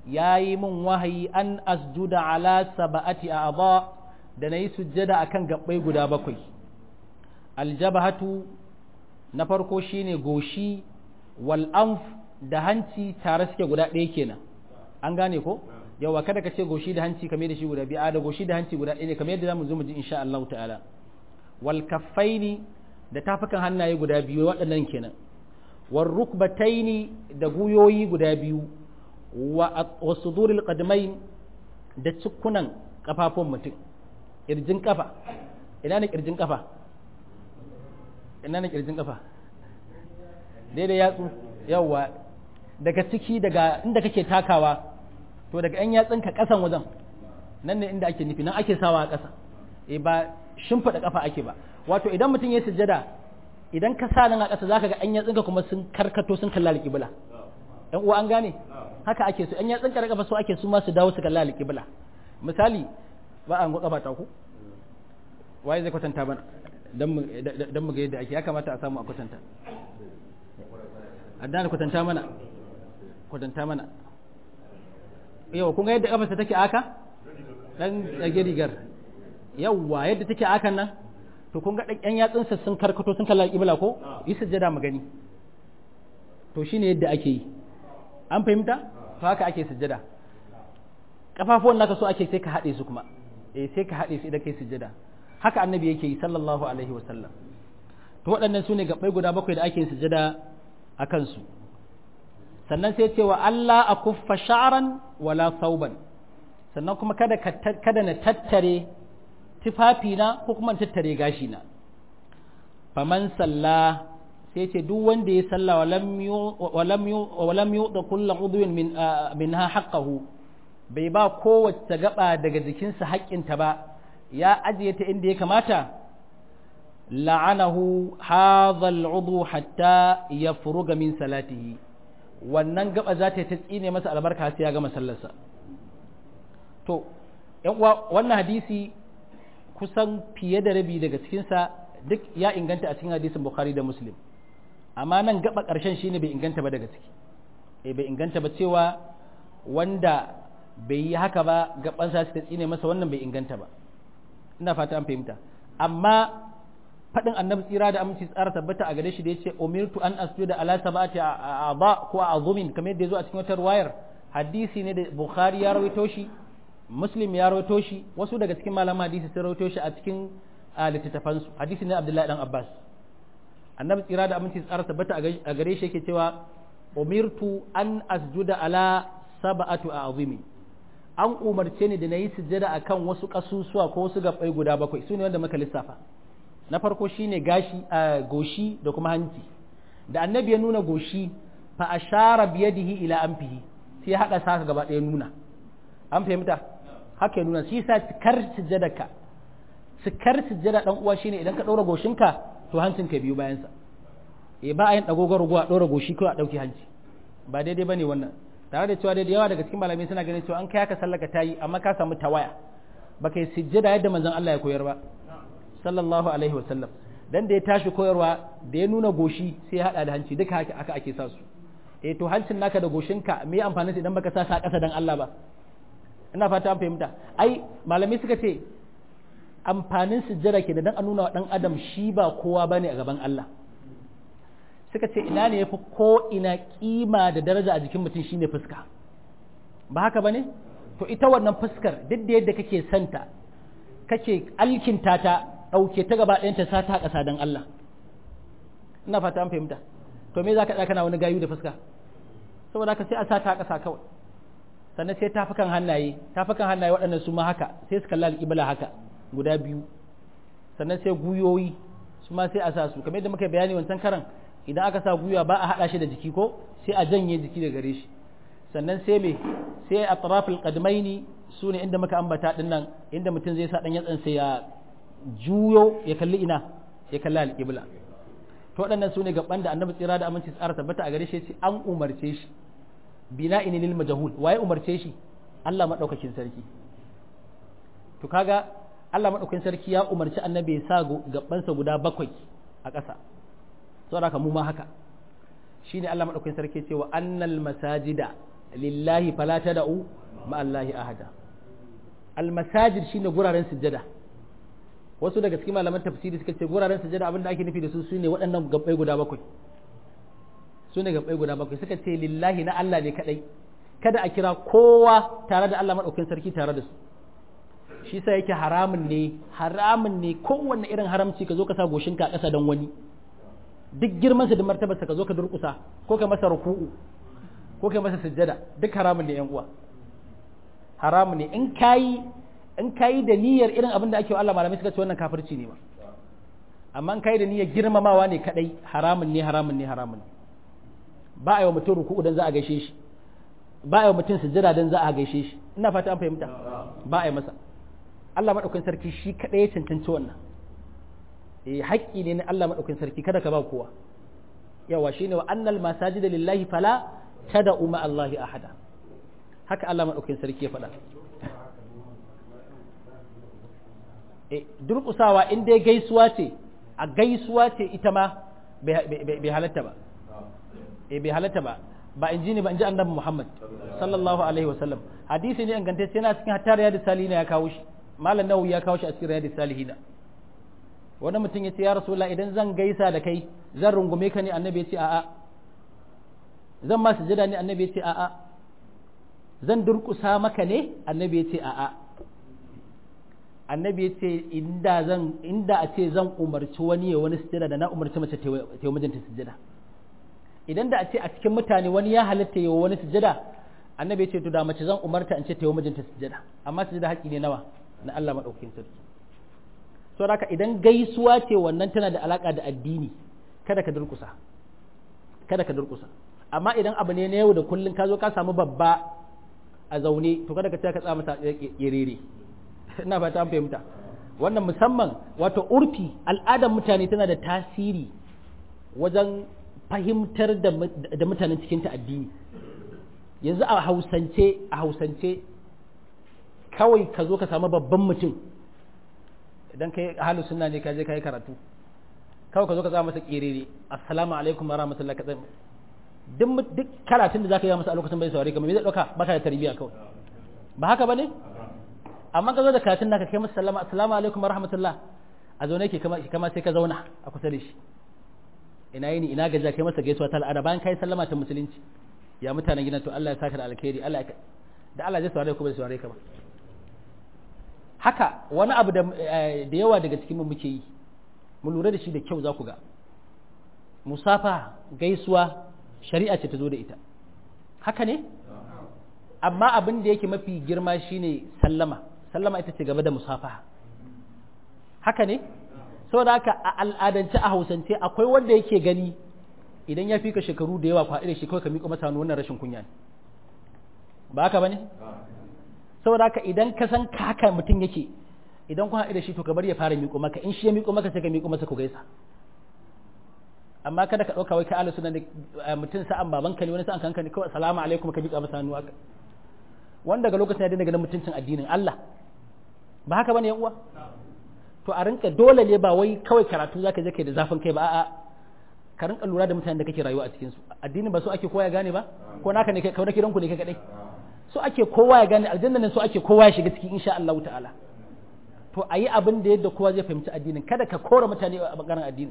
yayi min wahayi an asjuda ala sab'ati a'dha da nayi sujjada akan gabbai guda bakwai aljabhatu na farko shine goshi wal anf da hanci tare suke guda ɗaya kenan an gane ko yawa kada ka ce goshi da hanci kamar da shi guda biyu a da goshi da hanci guda ɗaya ne kamar yadda zamu zo mu ji insha Allah ta'ala wal kaffaini da tafukan hannaye guda biyu waɗannan kenan war rukbataini da guyoyi guda biyu wa suduril qadmain da cikunan kafafun mutum kirjin kafa ina ne kirjin kafa ina ne kirjin kafa daidai yatsu yawa daga ciki daga inda kake takawa to daga yan yatsunka kasan wajen nan ne inda ake nufi nan ake sawa a ƙasa e ba shimfiɗa kafa ake ba wato idan mutum ya sujjada idan ka sa nan a ƙasa zaka ga yan yatsunka kuma sun karkato sun kalla alƙibla yan uwa an gane haka ake so yan yatsunka da kafa so ake su ma su dawo su kalla alƙibla misali ba an go kafa ta ku waye zai kwatanta bana dan mu dan mu ga yadda ake ya kamata a samu a kwatanta addana kwatanta mana kwatanta mana yau kun ga yadda kafarsa take aka dan dage rigar yawwa yadda take akan nan to kun ga ɗan yatsunsa sun karkato sun kalla kibla ko yi sujjada mu gani to shine yadda ake yi an fahimta to haka ake sujjada kafafuwan naka so ake sai ka haɗe su kuma eh sai ka haɗe su idan kai sujjada haka annabi yake yi sallallahu alaihi wa sallam to waɗannan su ne gabbai guda bakwai da ake yin sujjada a kansu sannan sai ce wa Allah a kuffa sha'aran wala sauban sannan kuma kada kada na tattare tufafina ko kuma tattare gashina faman salla sai ce duk wanda ya salla wa lam yuɗa kulla udwin min minha haqqahu bai ba kowace gaba daga jikinsa haƙƙinta ba ya ajiye ta inda ya kamata la'anahu hadha al'udhu hatta yafruga min salatihi wannan gaba za ta tsine masa albarka sai ya gama sallarsa to yan uwa wannan hadisi kusan fiye da rabi daga cikinsa duk ya inganta a cikin hadisin bukhari da muslim amma nan gaba ƙarshen shine bai inganta ba daga ciki eh bai inganta ba cewa wanda bai yi haka ba gabansa su ta tsine masa wannan bai inganta ba ina fata an fahimta amma faɗin annabi tsira da aminci tsara tabbata a gare shi da yace umirtu an asjuda ala sabati a'dha ko azumin kamar yadda yazo a cikin wata riwayar hadisi ne da bukhari ya rawaito shi muslim ya rawaito shi wasu daga cikin malaman hadisi sun rawaito shi a cikin littattafan su hadisi ne abdullahi dan abbas annabi tsira da aminci tsara tabbata a gare shi yake cewa umirtu an asjuda ala sab'atu a'zumi an umarce ni da nayi sujjada akan wasu kasusuwa ko wasu gabbai guda bakwai sune wanda muka lissafa na farko shine gashi a goshi da kuma hanci da annabi ya nuna goshi fa ashara biyadihi ila anfihi sai ya hada saka gaba ɗaya nuna an fahimta haka ya nuna shi sa cikar sujjadaka cikar sujjada dan uwa shine idan ka ɗora goshinka to hancinka biyu bayan sa eh ba a yin dagogar ruwa ɗora goshi ko a ɗauki hanci ba daidai bane wannan tare da cewa da yawa daga cikin malamai suna ganin cewa an kai haka sallaka tayi amma ka samu tawaya baka yi sujjada yadda manzon Allah ya koyar ba sallallahu alaihi wasallam dan da ya tashi koyarwa da ya nuna goshi sai ya hada da hanci duka haka aka ake sa su eh to hancin naka da goshinka me amfanin idan baka sa sa kasa dan Allah ba ina fata an fahimta ai malami suka ce amfanin sujjada ke da dan a nuna wa dan adam shi ba kowa bane a gaban Allah suka ce ina ne yafi ko ina kima da daraja a jikin mutum shine fuska ba haka bane to ita wannan fuskar duk da yadda kake santa kake alkinta ta ɗauke ta gaba ɗayanta sa ta ƙasa don Allah ina fata an fahimta to me za ka kana wani gayu da fuska saboda haka sai a sa ta ƙasa kawai sannan sai tafukan hannaye tafukan hannaye waɗannan su ma haka sai su kalla alƙibla haka guda biyu sannan sai guyoyi su ma sai a sa su kamar yadda muka bayani wancan karan idan aka sa guya ba a haɗa shi da jiki ko sai a janye jiki da gare shi sannan sai me sai a tarafil qadmaini su ne inda muka ambata din nan inda mutum zai sa dan yatsan sai ya juyo ya kalli ina ya kalli alƙibla to waɗannan su ne gaban da annabi tsira da aminci tsara tabbata a gare shi ce an umarce shi bina ini lil majhul waye umarce shi Allah madaukakin sarki to kaga Allah madaukakin sarki ya umarci annabi ya sa gabansa guda bakwai a ƙasa saboda haka mu ma haka shine Allah madaukakin sarki ce wa annal masajida lillahi fala tad'u ma Allahi ahada almasajid shine guraren sujjada wasu daga cikin malaman tafsiri suka ce guraren sujjada abinda ake nufi da su sune waɗannan gabbai guda bakwai sune gabbai guda bakwai suka ce lillahi na Allah ne kadai kada a kira kowa tare da Allah madaukakin sarki tare da su shi sa yake haramun ne haramun ne kowanne irin haramci ka zo ka sa goshinka a ƙasa don wani duk girmansa da martabarsa ka zo ka durƙusa ko ka masa ruku'u ko ka masa sujjada duk haramun ne yan uwa haramun ne in kayi in kayi da niyyar irin abin da ake wa Allah malamai suka ce wannan kafirci ne ba amma in kayi da niyyar girmamawa ne kadai haramun ne haramun ne haramun ne ba a yi wa mutum ruku'u dan za a gaishe shi ba a yi wa mutum sujjada dan za a gaishe shi ina fata an fahimta ba a yi masa Allah madaukakin sarki shi kadai ya cancanci wannan eh haƙƙi ne na Allah madaukakin sarki kada ka ba kowa yawa shine wa annal masajida lillahi fala tad'u ma Allahi ahada haka Allah madaukakin sarki ya faɗa eh durƙusawa in dai gaisuwa ce a gaisuwa ce ita ma bai halatta ba eh bai halatta ba ba in ji ne ba in ji annabi Muhammad sallallahu alaihi wasallam hadisi ne ingantacce yana cikin hatta riyadus salihina ya kawo shi malam nawawi ya kawo shi a cikin riyadus salihina wani mutum ya ce ya rasulullah idan zan gaisa da kai zan rungume ka ne annabi ya ce a'a zan ma sujada ne annabi ya ce a'a zan durkusa maka ne annabi ya ce a'a annabi ya ce inda zan inda a ce zan umarci wani ya wani sujada da na umarci mace ta yi mijinta sujada idan da a ce a cikin mutane wani ya halatta yi wani sujada annabi ya ce to da mace zan umarta in ce ta yi mijinta sujada amma sujada haƙƙi ne nawa na Allah madaukakin sarki so haka idan gaisuwa ce wannan tana da alaka da addini kada ka durkusa kada ka durkusa amma idan abu ne na yau da kullun ka zo ka samu babba a zaune to kada ka ce ka tsama ta kirere ina fata an fahimta wannan musamman wato urfi al'adar mutane tana da tasiri wajen fahimtar da mutanen cikin ta addini yanzu a hausance a hausance kawai ka zo ka samu babban mutum idan kai halu sunna ne ka je ka yi karatu kawai ka zo ka zama masa kirere assalamu alaikum wa rahmatullahi ka duk duk karatun da zaka yi masa a lokacin bai saurare ka me zai dauka baka da tarbiyya kawai ba haka bane amma ka zo da karatun naka kai masa sallama assalamu alaikum wa rahmatullah a zo ne ke kama kama sai ka zauna a kusa da shi ina yini ina gaja kai masa gaisuwa ta al'ada bayan kai sallama ta musulunci ya mutanen gidan to Allah ya saka da alkhairi Allah da Allah zai saurare ku bai saurare ka ba haka wani abu da yawa daga cikin mu muke yi mu lura da shi da kyau za ku ga musafa gaisuwa shari'a ce ta zo da ita haka ne amma abin da yake mafi girma shine sallama sallama ita ce gaba da musafa haka ne saboda haka a al'adance a hausance akwai wanda yake gani idan ya fi ka shekaru da yawa kwaɗi da shi kawai ka miƙo masa wannan rashin kunya ne ba haka ba ne saboda haka idan ka san ka haka mutum yake idan kun haɗu da shi to ka bari ya fara miƙo maka in shi ya miƙo maka sai ka miƙo masa ku gaisa amma kada ka ɗauka wai ka ala sunan mutum sa'an baban ka ne wani sa'an kanka ne kawai salamu alaikum ka miƙa masa hannu haka wanda daga lokacin ya daina ganin mutuncin addinin Allah ba haka bane yan uwa to a rinka dole ne ba wai kawai karatu zaka je kai da zafin kai ba a'a ka rinka lura da mutanen da kake rayuwa a cikin su addinin ba so ake kowa ya gane ba ko naka ne kai kauna kiranku ne kai kadai so ake kowa ya gane aljanna ne so ake kowa ya shiga ciki insha Allah ta'ala to ayi abin da yadda kowa zai fahimci addinin kada ka kora mutane a bangaren addinin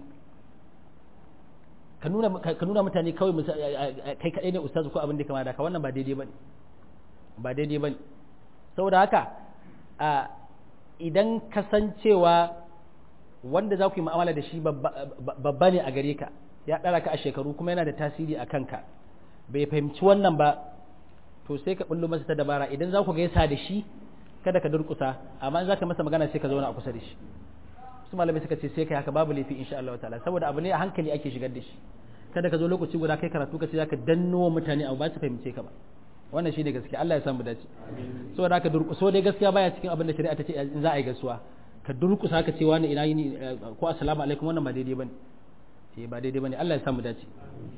ka nuna ka nuna mutane kawai kai kadai ne ustazu ko abin da kama da ka wannan ba daidai bane ba daidai bane saboda haka a idan kasancewa wanda za ku yi mu'amala da shi babba ne a gare ka ya ɗara ka a shekaru kuma yana da tasiri a kanka bai fahimci wannan ba to sai ka bullo masa ta dabara idan za ku gaisa da shi kada ka durkusa amma za ka masa magana sai ka zauna a kusa da shi su malamai suka ce sai kai haka babu laifi insha Allah ta'ala saboda abu ne a hankali ake shigar da shi kada ka zo lokaci guda kai karatu ka ce zaka danno mutane abu ba su fahimce ka ba wannan shine gaskiya Allah ya samu dace saboda haka durkuso dai gaskiya baya cikin abin da shari'a ta ce in za a yi gaisuwa ka durkusa ka ce wani ina yini ko assalamu alaikum wannan ba daidai bane eh ba daidai bane Allah ya samu dace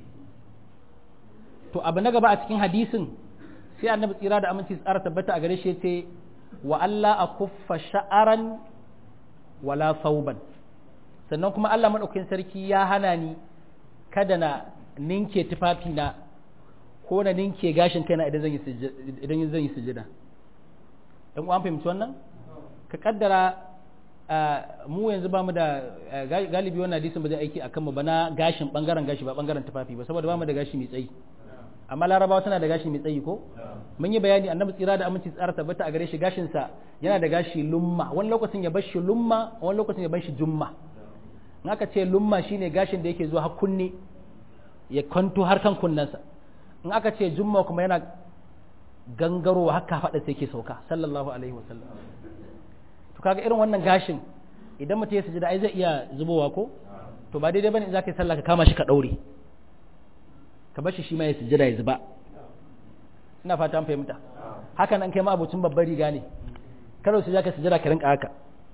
to abu na gaba a cikin hadisin sai annabi tsira da aminci tsara tabbata a gare shi yace wa Allah a kuffa sha'aran wala sauban sannan kuma Allah madaukakin sarki ya hana ni kada na ninke tufafina ko na ninke gashin kaina idan zan yi idan zan yi sujada dan uwan fahimci wannan ka kaddara mu yanzu ba mu da galibi wannan hadisin ba zai aiki akan mu ba na gashin bangaren gashi ba bangaren tufafi ba saboda ba mu da gashi mai tsayi amma larabawa tana da gashi mai tsayi ko mun yi bayani annabi tsira da aminci tsara tabbata a gare shi gashin sa yana da gashi lumma wani lokacin ya bar shi lumma wani lokacin ya bar shi jumma in aka ce lumma shine gashin da yake zuwa har kunne ya kwanto har kan kunnensa in aka ce jumma kuma yana gangarowa haka faɗa sai ke sauka sallallahu alaihi wasallam to kaga irin wannan gashin idan mutum ya sujada ai zai iya zubowa ko to ba daidai bane in zaka yi sallah ka kama shi ka daure ka bar shi shi ma ya sujada ya zuba ina fata an fahimta haka nan kai ma abocin babbar riga ne kada su ka sujada ka rinka haka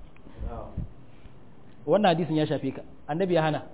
wannan hadisin ya shafe ka annabi ya hana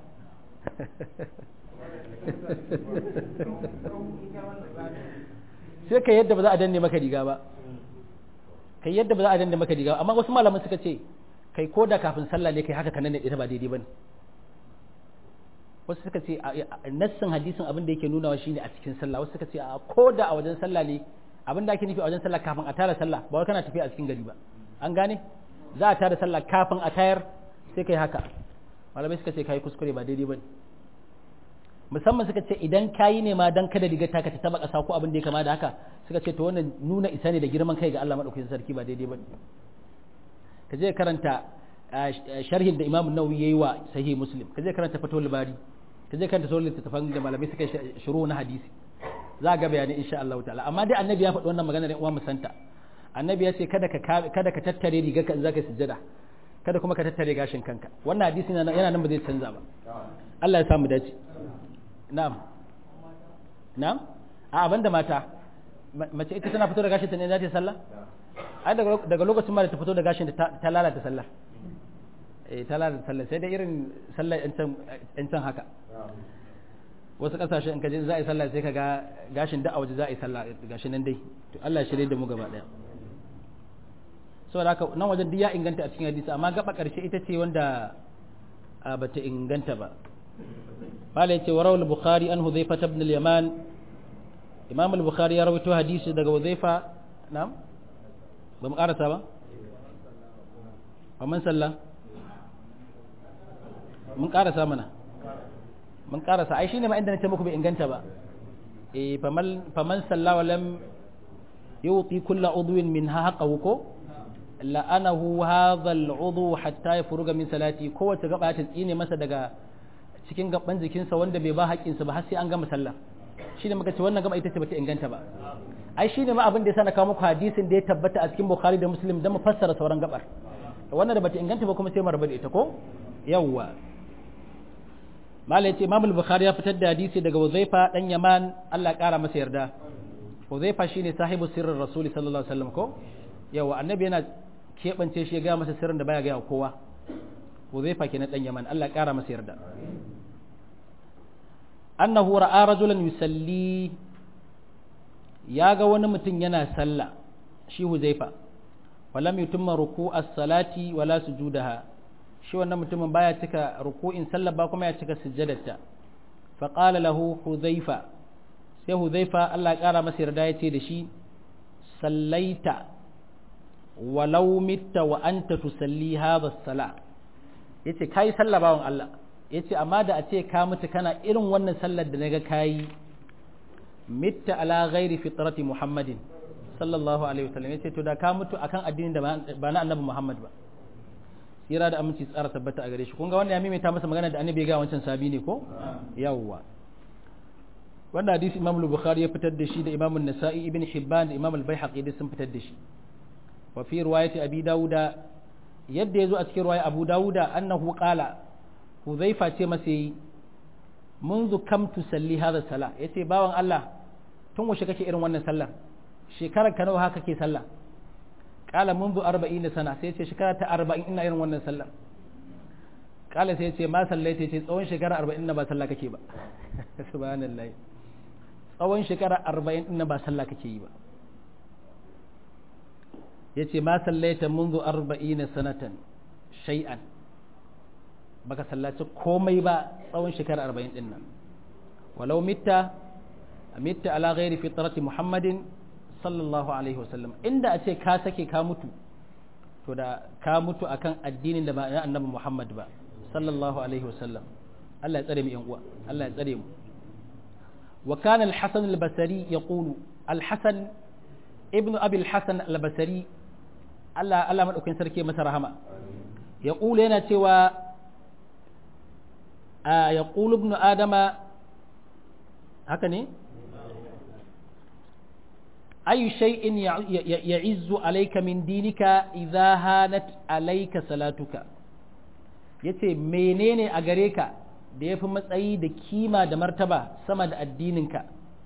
sai ka yadda ba za a danne maka riga ba kai yadda ba za a danne maka riga amma wasu malaman suka ce kai ko da kafin sallah ne kai haka kanan ita ba daidai bane wasu suka ce nassin hadisin abin da yake nunawa shine a cikin sallah wasu suka ce a ko da a wajen sallah ne abin da ake nufi a wajen sallah kafin a tara sallah ba wai kana tafiya a cikin gari ba an gane za a tara sallah kafin a tayar sai kai haka malamai suka ce kai kuskure ba daidai bane musamman suka ce idan kayi ne ma dan kada rigar taka ta taba kasa ko abin da ya kama da haka suka ce to wannan nuna isa ne da girman kai ga Allah madaukakin sarki ba daidai bane ka je karanta sharhin da Imam Nawawi yayi wa Sahih Muslim ka je karanta Fathul Bari ka je karanta sauran littattafan da malamai suka shiru na hadisi za ga bayani insha Allah ta'ala amma dai annabi ya faɗi wannan magana ne uwa musanta annabi ya ce kada ka kada ka tattare rigar ka in zaka sujjada kada kuma ka tattare gashin kanka wannan hadisi yana nan ba zai canza ba Allah ya samu dace na'am na'am a abanda mata mace ita tana fito da gashin ta ne za ta yi sallah ai daga lokacin ma da ta fito da gashin ta lalata sallah eh ta lalata sallah sai da irin sallah yan can haka wasu kasashe in ka je za a yi sallah sai ka ga gashin da a waje za a yi sallah gashin nan dai to Allah ya shirye da mu gaba daya saboda haka nan wajen duk ya inganta a cikin hadisi amma gaba karshe ita ce wanda bata inganta ba bala yace wa rawal bukhari an hudhayfa ibn al-yaman imam al-bukhari ya rawaito hadisi daga hudhayfa na'am ba mu karasa ba man sallah mun karasa mana mun karasa ai shine ma inda nace muku bai inganta ba eh faman faman salla wa lam yuti kullu udwin minha haqqahu ko la'anahu hadha al'udhu hatta yafruga min salati kowace gaba ta tsine masa daga cikin gaban jikinsa wanda bai ba haƙƙinsa ba har sai an gama sallah shine muka ce wannan gaba ita ce bata inganta ba ai shine ma abin da yasa na kawo muku hadisin da ya tabbata a cikin Bukhari da Muslim dan mu fassara sauran gabar wannan da bata inganta ba kuma sai mu rabu da ita ko yawwa malai ce Imam Bukhari ya fitar da hadisi daga Uzaifa dan Yaman Allah kara masa yarda Uzaifa shine sahibu sirrin Rasul sallallahu alaihi wasallam ko yawa annabi yana keɓance shi ya gaya masa sirrin da baya gaya kowa Uzaifa kenan dan Yaman Allah kara masa yarda annahu ra'a rajulan yusalli ya ga wani mutum yana sallah shi Huzaifa walam yutimma ruku'as salati wala sujudaha shi wannan mutumin baya cika ruku'in sallah ba kuma ya cika sujjadarta fa qala lahu Huzaifa sai Huzaifa Allah ya kara masa yarda ya ce da shi sallaita walau mitta wa anta tusalli hadha as-sala yace kai sallah bawon Allah yace amma da a ce ka mutu kana irin wannan sallar da naga kayi mitta ala ghairi fitrati muhammadin sallallahu alaihi wasallam yace to da ka mutu akan addinin da ba na annabi muhammad ba tsira da aminci tsara tabbata a gare shi kun ga wannan ya maimaita masa magana da annabi ya ga wancan sabi ne ko yawwa wannan hadisi imam al-bukhari ya fitar da shi da imam an-nasa'i ibn hibban da imam al-baihaqi da sun fitar da shi wa fi riwayati abi dauda yadda yazo a cikin riwaya abu dauda annahu qala huzaifa ce masa yi منذ كم تسلي هذا الصلاة yace bawan Allah tun washe kake irin wannan sallar shekarar ka nawa haka kake sallah qala منذ 40 sana sai yace shekara ta 40 ina irin wannan sallar qala sai yace ma sallaita yace tsawon shekara 40 ina ba sallah kake ba subhanallahi tsawon shekara 40 ina ba sallah kake yi ba yace ma sallaita منذ 40 sanatan shay'an baka sallaci komai ba tsawon shekara arba'in din nan walau mitta mitta ala ghairi fitrati muhammadin sallallahu alaihi wasallam inda a ce ka sake ka mutu to da ka mutu akan addinin da ba na annabi muhammad ba sallallahu alaihi wasallam Allah ya tsare mu yan uwa Allah ya tsare mu wa kana al-hasan al-basri yaqulu al-hasan ibnu abi al-hasan al-basri Allah Allah madaukakin sarki masa rahama yaqulu yana cewa yaqulu ibnu adama haka ne أي شيء يعز عليك من دينك إذا هانت عليك صلاتك yace menene a gare ka da ya fi matsayi da kima da martaba sama da addininka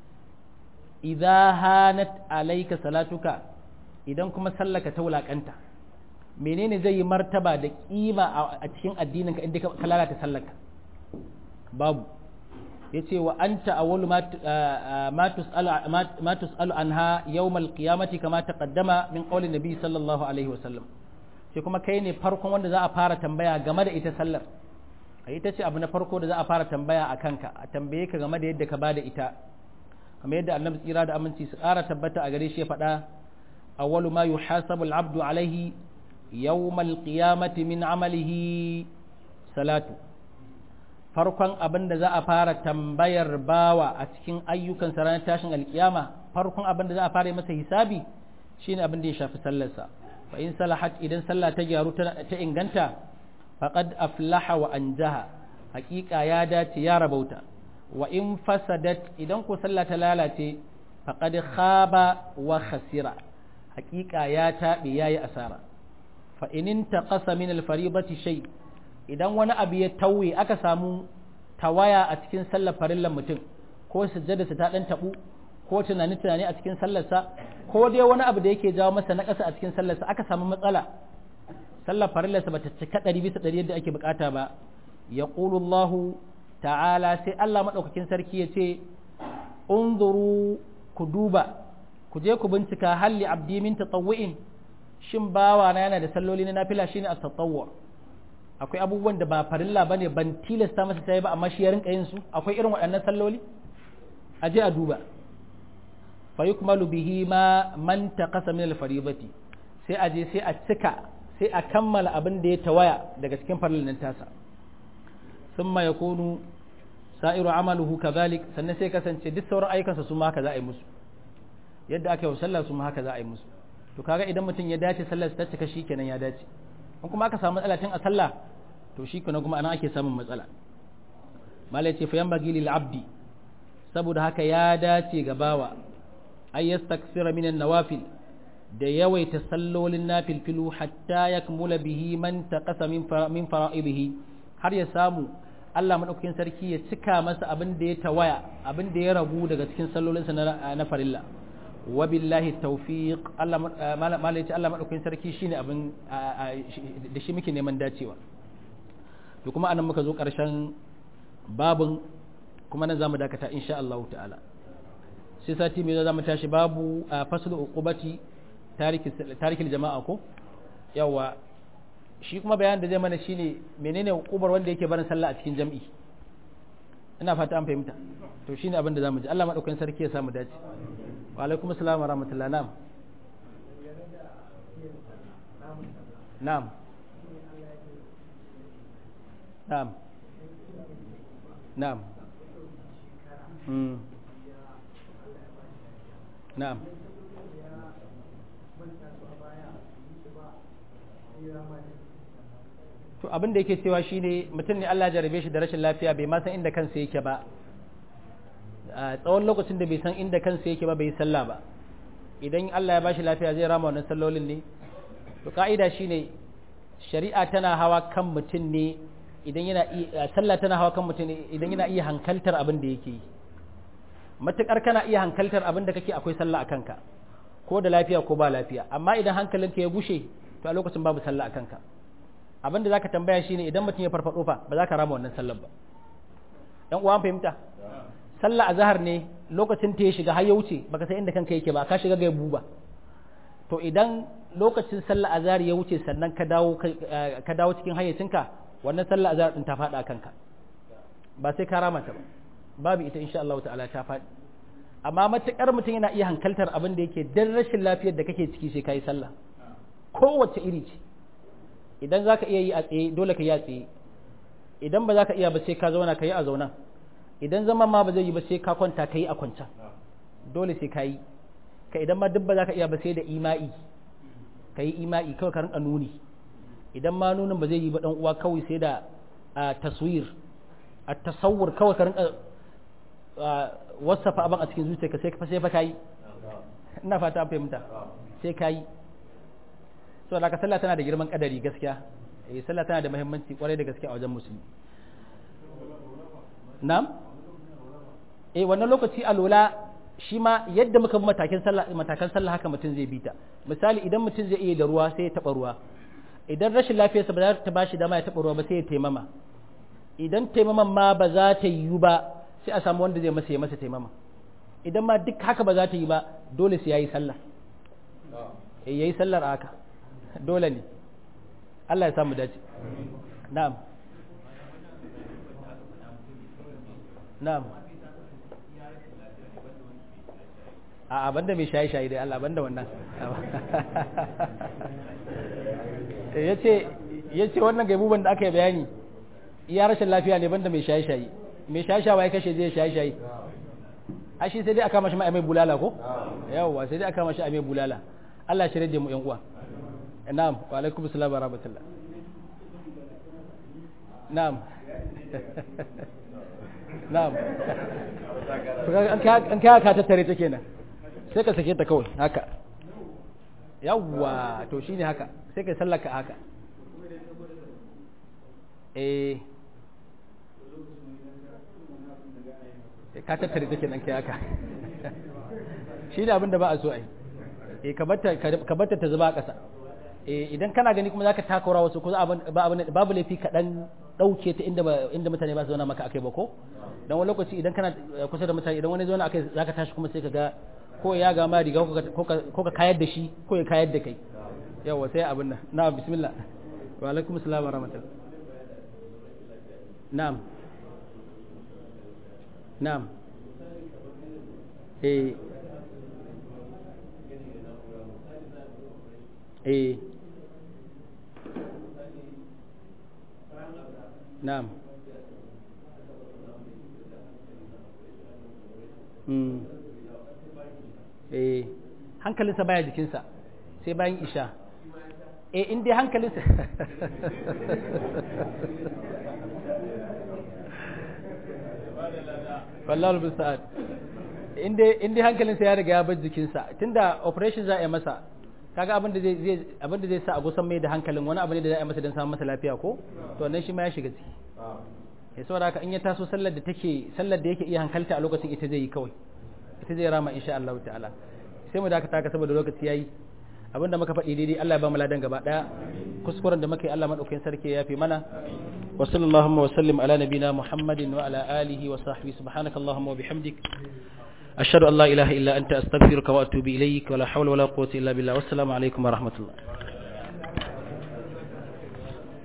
idza hanat alaika salatuka idan kuma sallaka ta wulakanta menene zai yi martaba da kima a cikin addininka inda ka lalata sallaka babu ya ce wa an ta'awwalu ma tus'alu anha yawmal qiyamati kama taqaddama min qawli nabi sallallahu alaihi wa sallam sai kuma kai ne farkon wanda za a fara tambaya game da ita sallar ita ce abu na farko da za a fara tambaya a kanka a tambaye ka game da yadda ka bada ita kamar yadda annabi tsira da aminci su ƙara tabbata a gare shi ya faɗa awwalu ma yuhasabu al-abdu alaihi yawmal qiyamati min amalihi salatu farkon abin da za a fara tambayar bawa a cikin ayyukan ranar tashin alkiyama farkon abin da za a fara masa hisabi shine abin da ya shafi sallarsa fa in salahat idan sallah ta gyaru ta inganta faqad aflaha wa anjaha haƙiƙa ya dace ya rabauta wa in fasadat idan ko sallah ta lalace faqad khaba wa khasira haƙiƙa ya taɓe yayi asara fa in taqasa min al-fariidati shay' idan wani abu ya tauye aka samu tawaya a cikin sallar farillan mutum ko sujjadarsa ta dan tabu ko tunani tunani a cikin sallarsa ko dai wani abu da yake jawo masa naƙasa a cikin sallarsa aka samu matsala sallar farillarsa bata cika ɗari bisa ɗari yadda ake bukata ba ya Allah ta'ala sai Allah maɗaukakin sarki ya ce unzuru ku duba ku je ku bincika halli abdi min tatawwu'in shin bawa na yana da salloli na nafila shine at-tatawwu' akwai abubuwan da ba farilla ba ne ban tilasta masa ta yi ba amma shi ya rinka yin su akwai irin waɗannan salloli a je a duba fa yukmalu bihi ma man taqasa min al-faribati sai a je sai a cika sai a kammala abin da ya tawaya daga cikin farillan tasa thumma yakunu sa'iru amaluhu kadhalik sannan sai kasance duk sauran ayyukansa su ma haka za a yi musu yadda aka yi sallah su ma haka za a yi musu to kaga idan mutum ya dace sallar ta cika shikenan ya dace in kuma aka samu matsala tun a sallah to shi kuna kuma ana ake samun matsala malai ce fa yambagi lil abdi saboda haka ya dace ga bawa ay yastaksira min nawafil da yawaita sallolin nafilfilu hatta yakmula bihi man taqasa min min fara'ibihi har ya samu Allah madaukakin sarki ya cika masa abin da ya tawaya abin da ya ragu daga cikin sallolinsa na farilla wabillahi tawfiq Allah malai ce Allah madaukakin sarki shine abin da shi muke neman dacewa to kuma anan muka zo karshen babun kuma nan zamu dakata insha Allah ta'ala sai sati mai zamu tashi babu faslu uqubati tariki tarikil jama'a ko yawa shi kuma bayanin da zai mana shine menene uqubar wanda yake barin sallah a cikin jam'i ina fata an fahimta to shine abin da zamu ji Allah madaukakin sarki ya samu dace wa alaikum assalam wa rahmatullah na'am na'am na'am na'am mm na'am to abin da yake cewa shine mutum ne Allah jarabe shi da rashin lafiya bai ma san inda kansa yake ba a tsawon lokacin da bai san inda kansa yake ba bai sallah ba idan Allah ya bashi lafiya zai rama wannan sallolin ne to ka'ida shine shari'a tana hawa kan mutum ne idan yana iya sallah tana hawa kan mutum ne idan yana iya hankaltar abin da yake yi matukar kana iya hankaltar abin da kake akwai sallah a kanka ko da lafiya ko ba lafiya amma idan hankalinka ya gushe to a lokacin babu sallah a kanka abin da zaka tambaya shine idan mutum ya farfado fa ba za ka rama wannan sallar ba dan uwan fahimta sallah azhar ne lokacin ta ya shiga har ya wuce baka san inda kanka yake ba ka shiga ga buba to idan lokacin sallah azhar ya wuce sannan ka dawo ka dawo cikin hayyacinka wannan sallah azhar din ta fada kanka ba sai ka rama ta ba babu ita insha Allah ta'ala ta fadi amma matukar mutum yana iya hankaltar abin da yake dan rashin lafiyar da kake ciki sai kai sallah kowace iri ce idan zaka iya yi a tsaye dole ka yi a tsaye idan ba za ka iya ba sai ka zauna ka yi a zaunan idan zaman ma ba zai yi ba sai ka kwanta ka yi a kwancan dole sai ka yi ka idan ma duk ba za ka iya ba sai da ima'i ka yi ima'i kawai ka rinka nuni idan ma nunin ba zai yi ba dan uwa kawai sai da taswir a tasawur kawai ka rinka wasafa abin a cikin zuciyarka sai ka sai fa kai ina fata an fahimta sai kai so da ka sallah tana da girman kadari gaskiya eh sallah tana da muhimmanci kwarai da gaskiya a wajen musulmi na'am eh wannan lokaci alola shi ma yadda muka bi matakan sallah matakan sallah haka mutum zai bi ta misali idan mutum zai iya da ruwa sai ya taba ruwa idan rashin lafiyarsa ba za ta bashi dama ya taba ruwa ba sai ya taimama idan taimaman ma ba za ta yiwu ba sai a samu wanda zai masa ya masa taimama idan ma duk haka ba za ta yi ba dole sai yayi sallah eh yayi sallar haka dole ne Allah ya samu dace na'am na'am a banda mai shaye-shaye dai Allah banda wannan yace yace wannan gaibuban da aka yi bayani iya rashin lafiya ne banda mai shaye-shaye mai shaye-shaye ya kashe zai shaye-shaye a shi sai dai aka mashi mai bulala ko yawwa sai dai aka mashi mai bulala Allah shi rage mu yan uwa na'am wa alaikum assalam wa rahmatullah na'am na'am an kai ka tattare ta kenan sai ka sake ta kawai haka yawwa to shine haka sai ka sallaka haka eh ka tattare take nan kai haka shi ne abin da ba a so ai eh ka batta ta zuba a ƙasa eh idan kana gani kuma zaka takura wasu ko babu laifi ka dan dauke ta inda inda mutane ba su zauna maka akai ba ko dan wani lokaci idan kana kusa da mutane idan wani zauna akai zaka tashi kuma sai ka ga ko ya ga ma riga ko ka kayar da shi ko ya kayar da kai yawa sai abin nan na bismillah wa alaikum assalam wa rahmatullah na'am na'am eh eh na'am mm eh hankalinsa baya jikinsa sai bayan isha eh in dai hankalinsa wallahi musta'an in dai in dai hankalinsa ya riga ya bar jikinsa tunda operation za a yi masa kaga abin da zai abin da zai sa a gusan mai da hankalin wani abu ne da za a yi masa don samun masa lafiya ko to wannan shi ma ya shiga ciki ya saboda haka in ya taso sallar da take sallar da yake iya hankalta a lokacin ita zai yi kawai ita zai rama insha Allah ta'ala sai mu dakata ka saboda lokaci yayi abinda muka faɗi daidai Allah ya ba mu ladan gaba daya kuskuren da muka yi Allah madaukakin sarki ya yafe mana wa sallallahu wa sallim ala nabina muhammadin wa ala alihi wa sahbihi subhanaka allahumma wa bihamdik ashhadu an la ilaha illa anta astaghfiruka wa atubu ilayk wa la hawla wa la quwwata illa billah wassalamu alaikum wa rahmatullah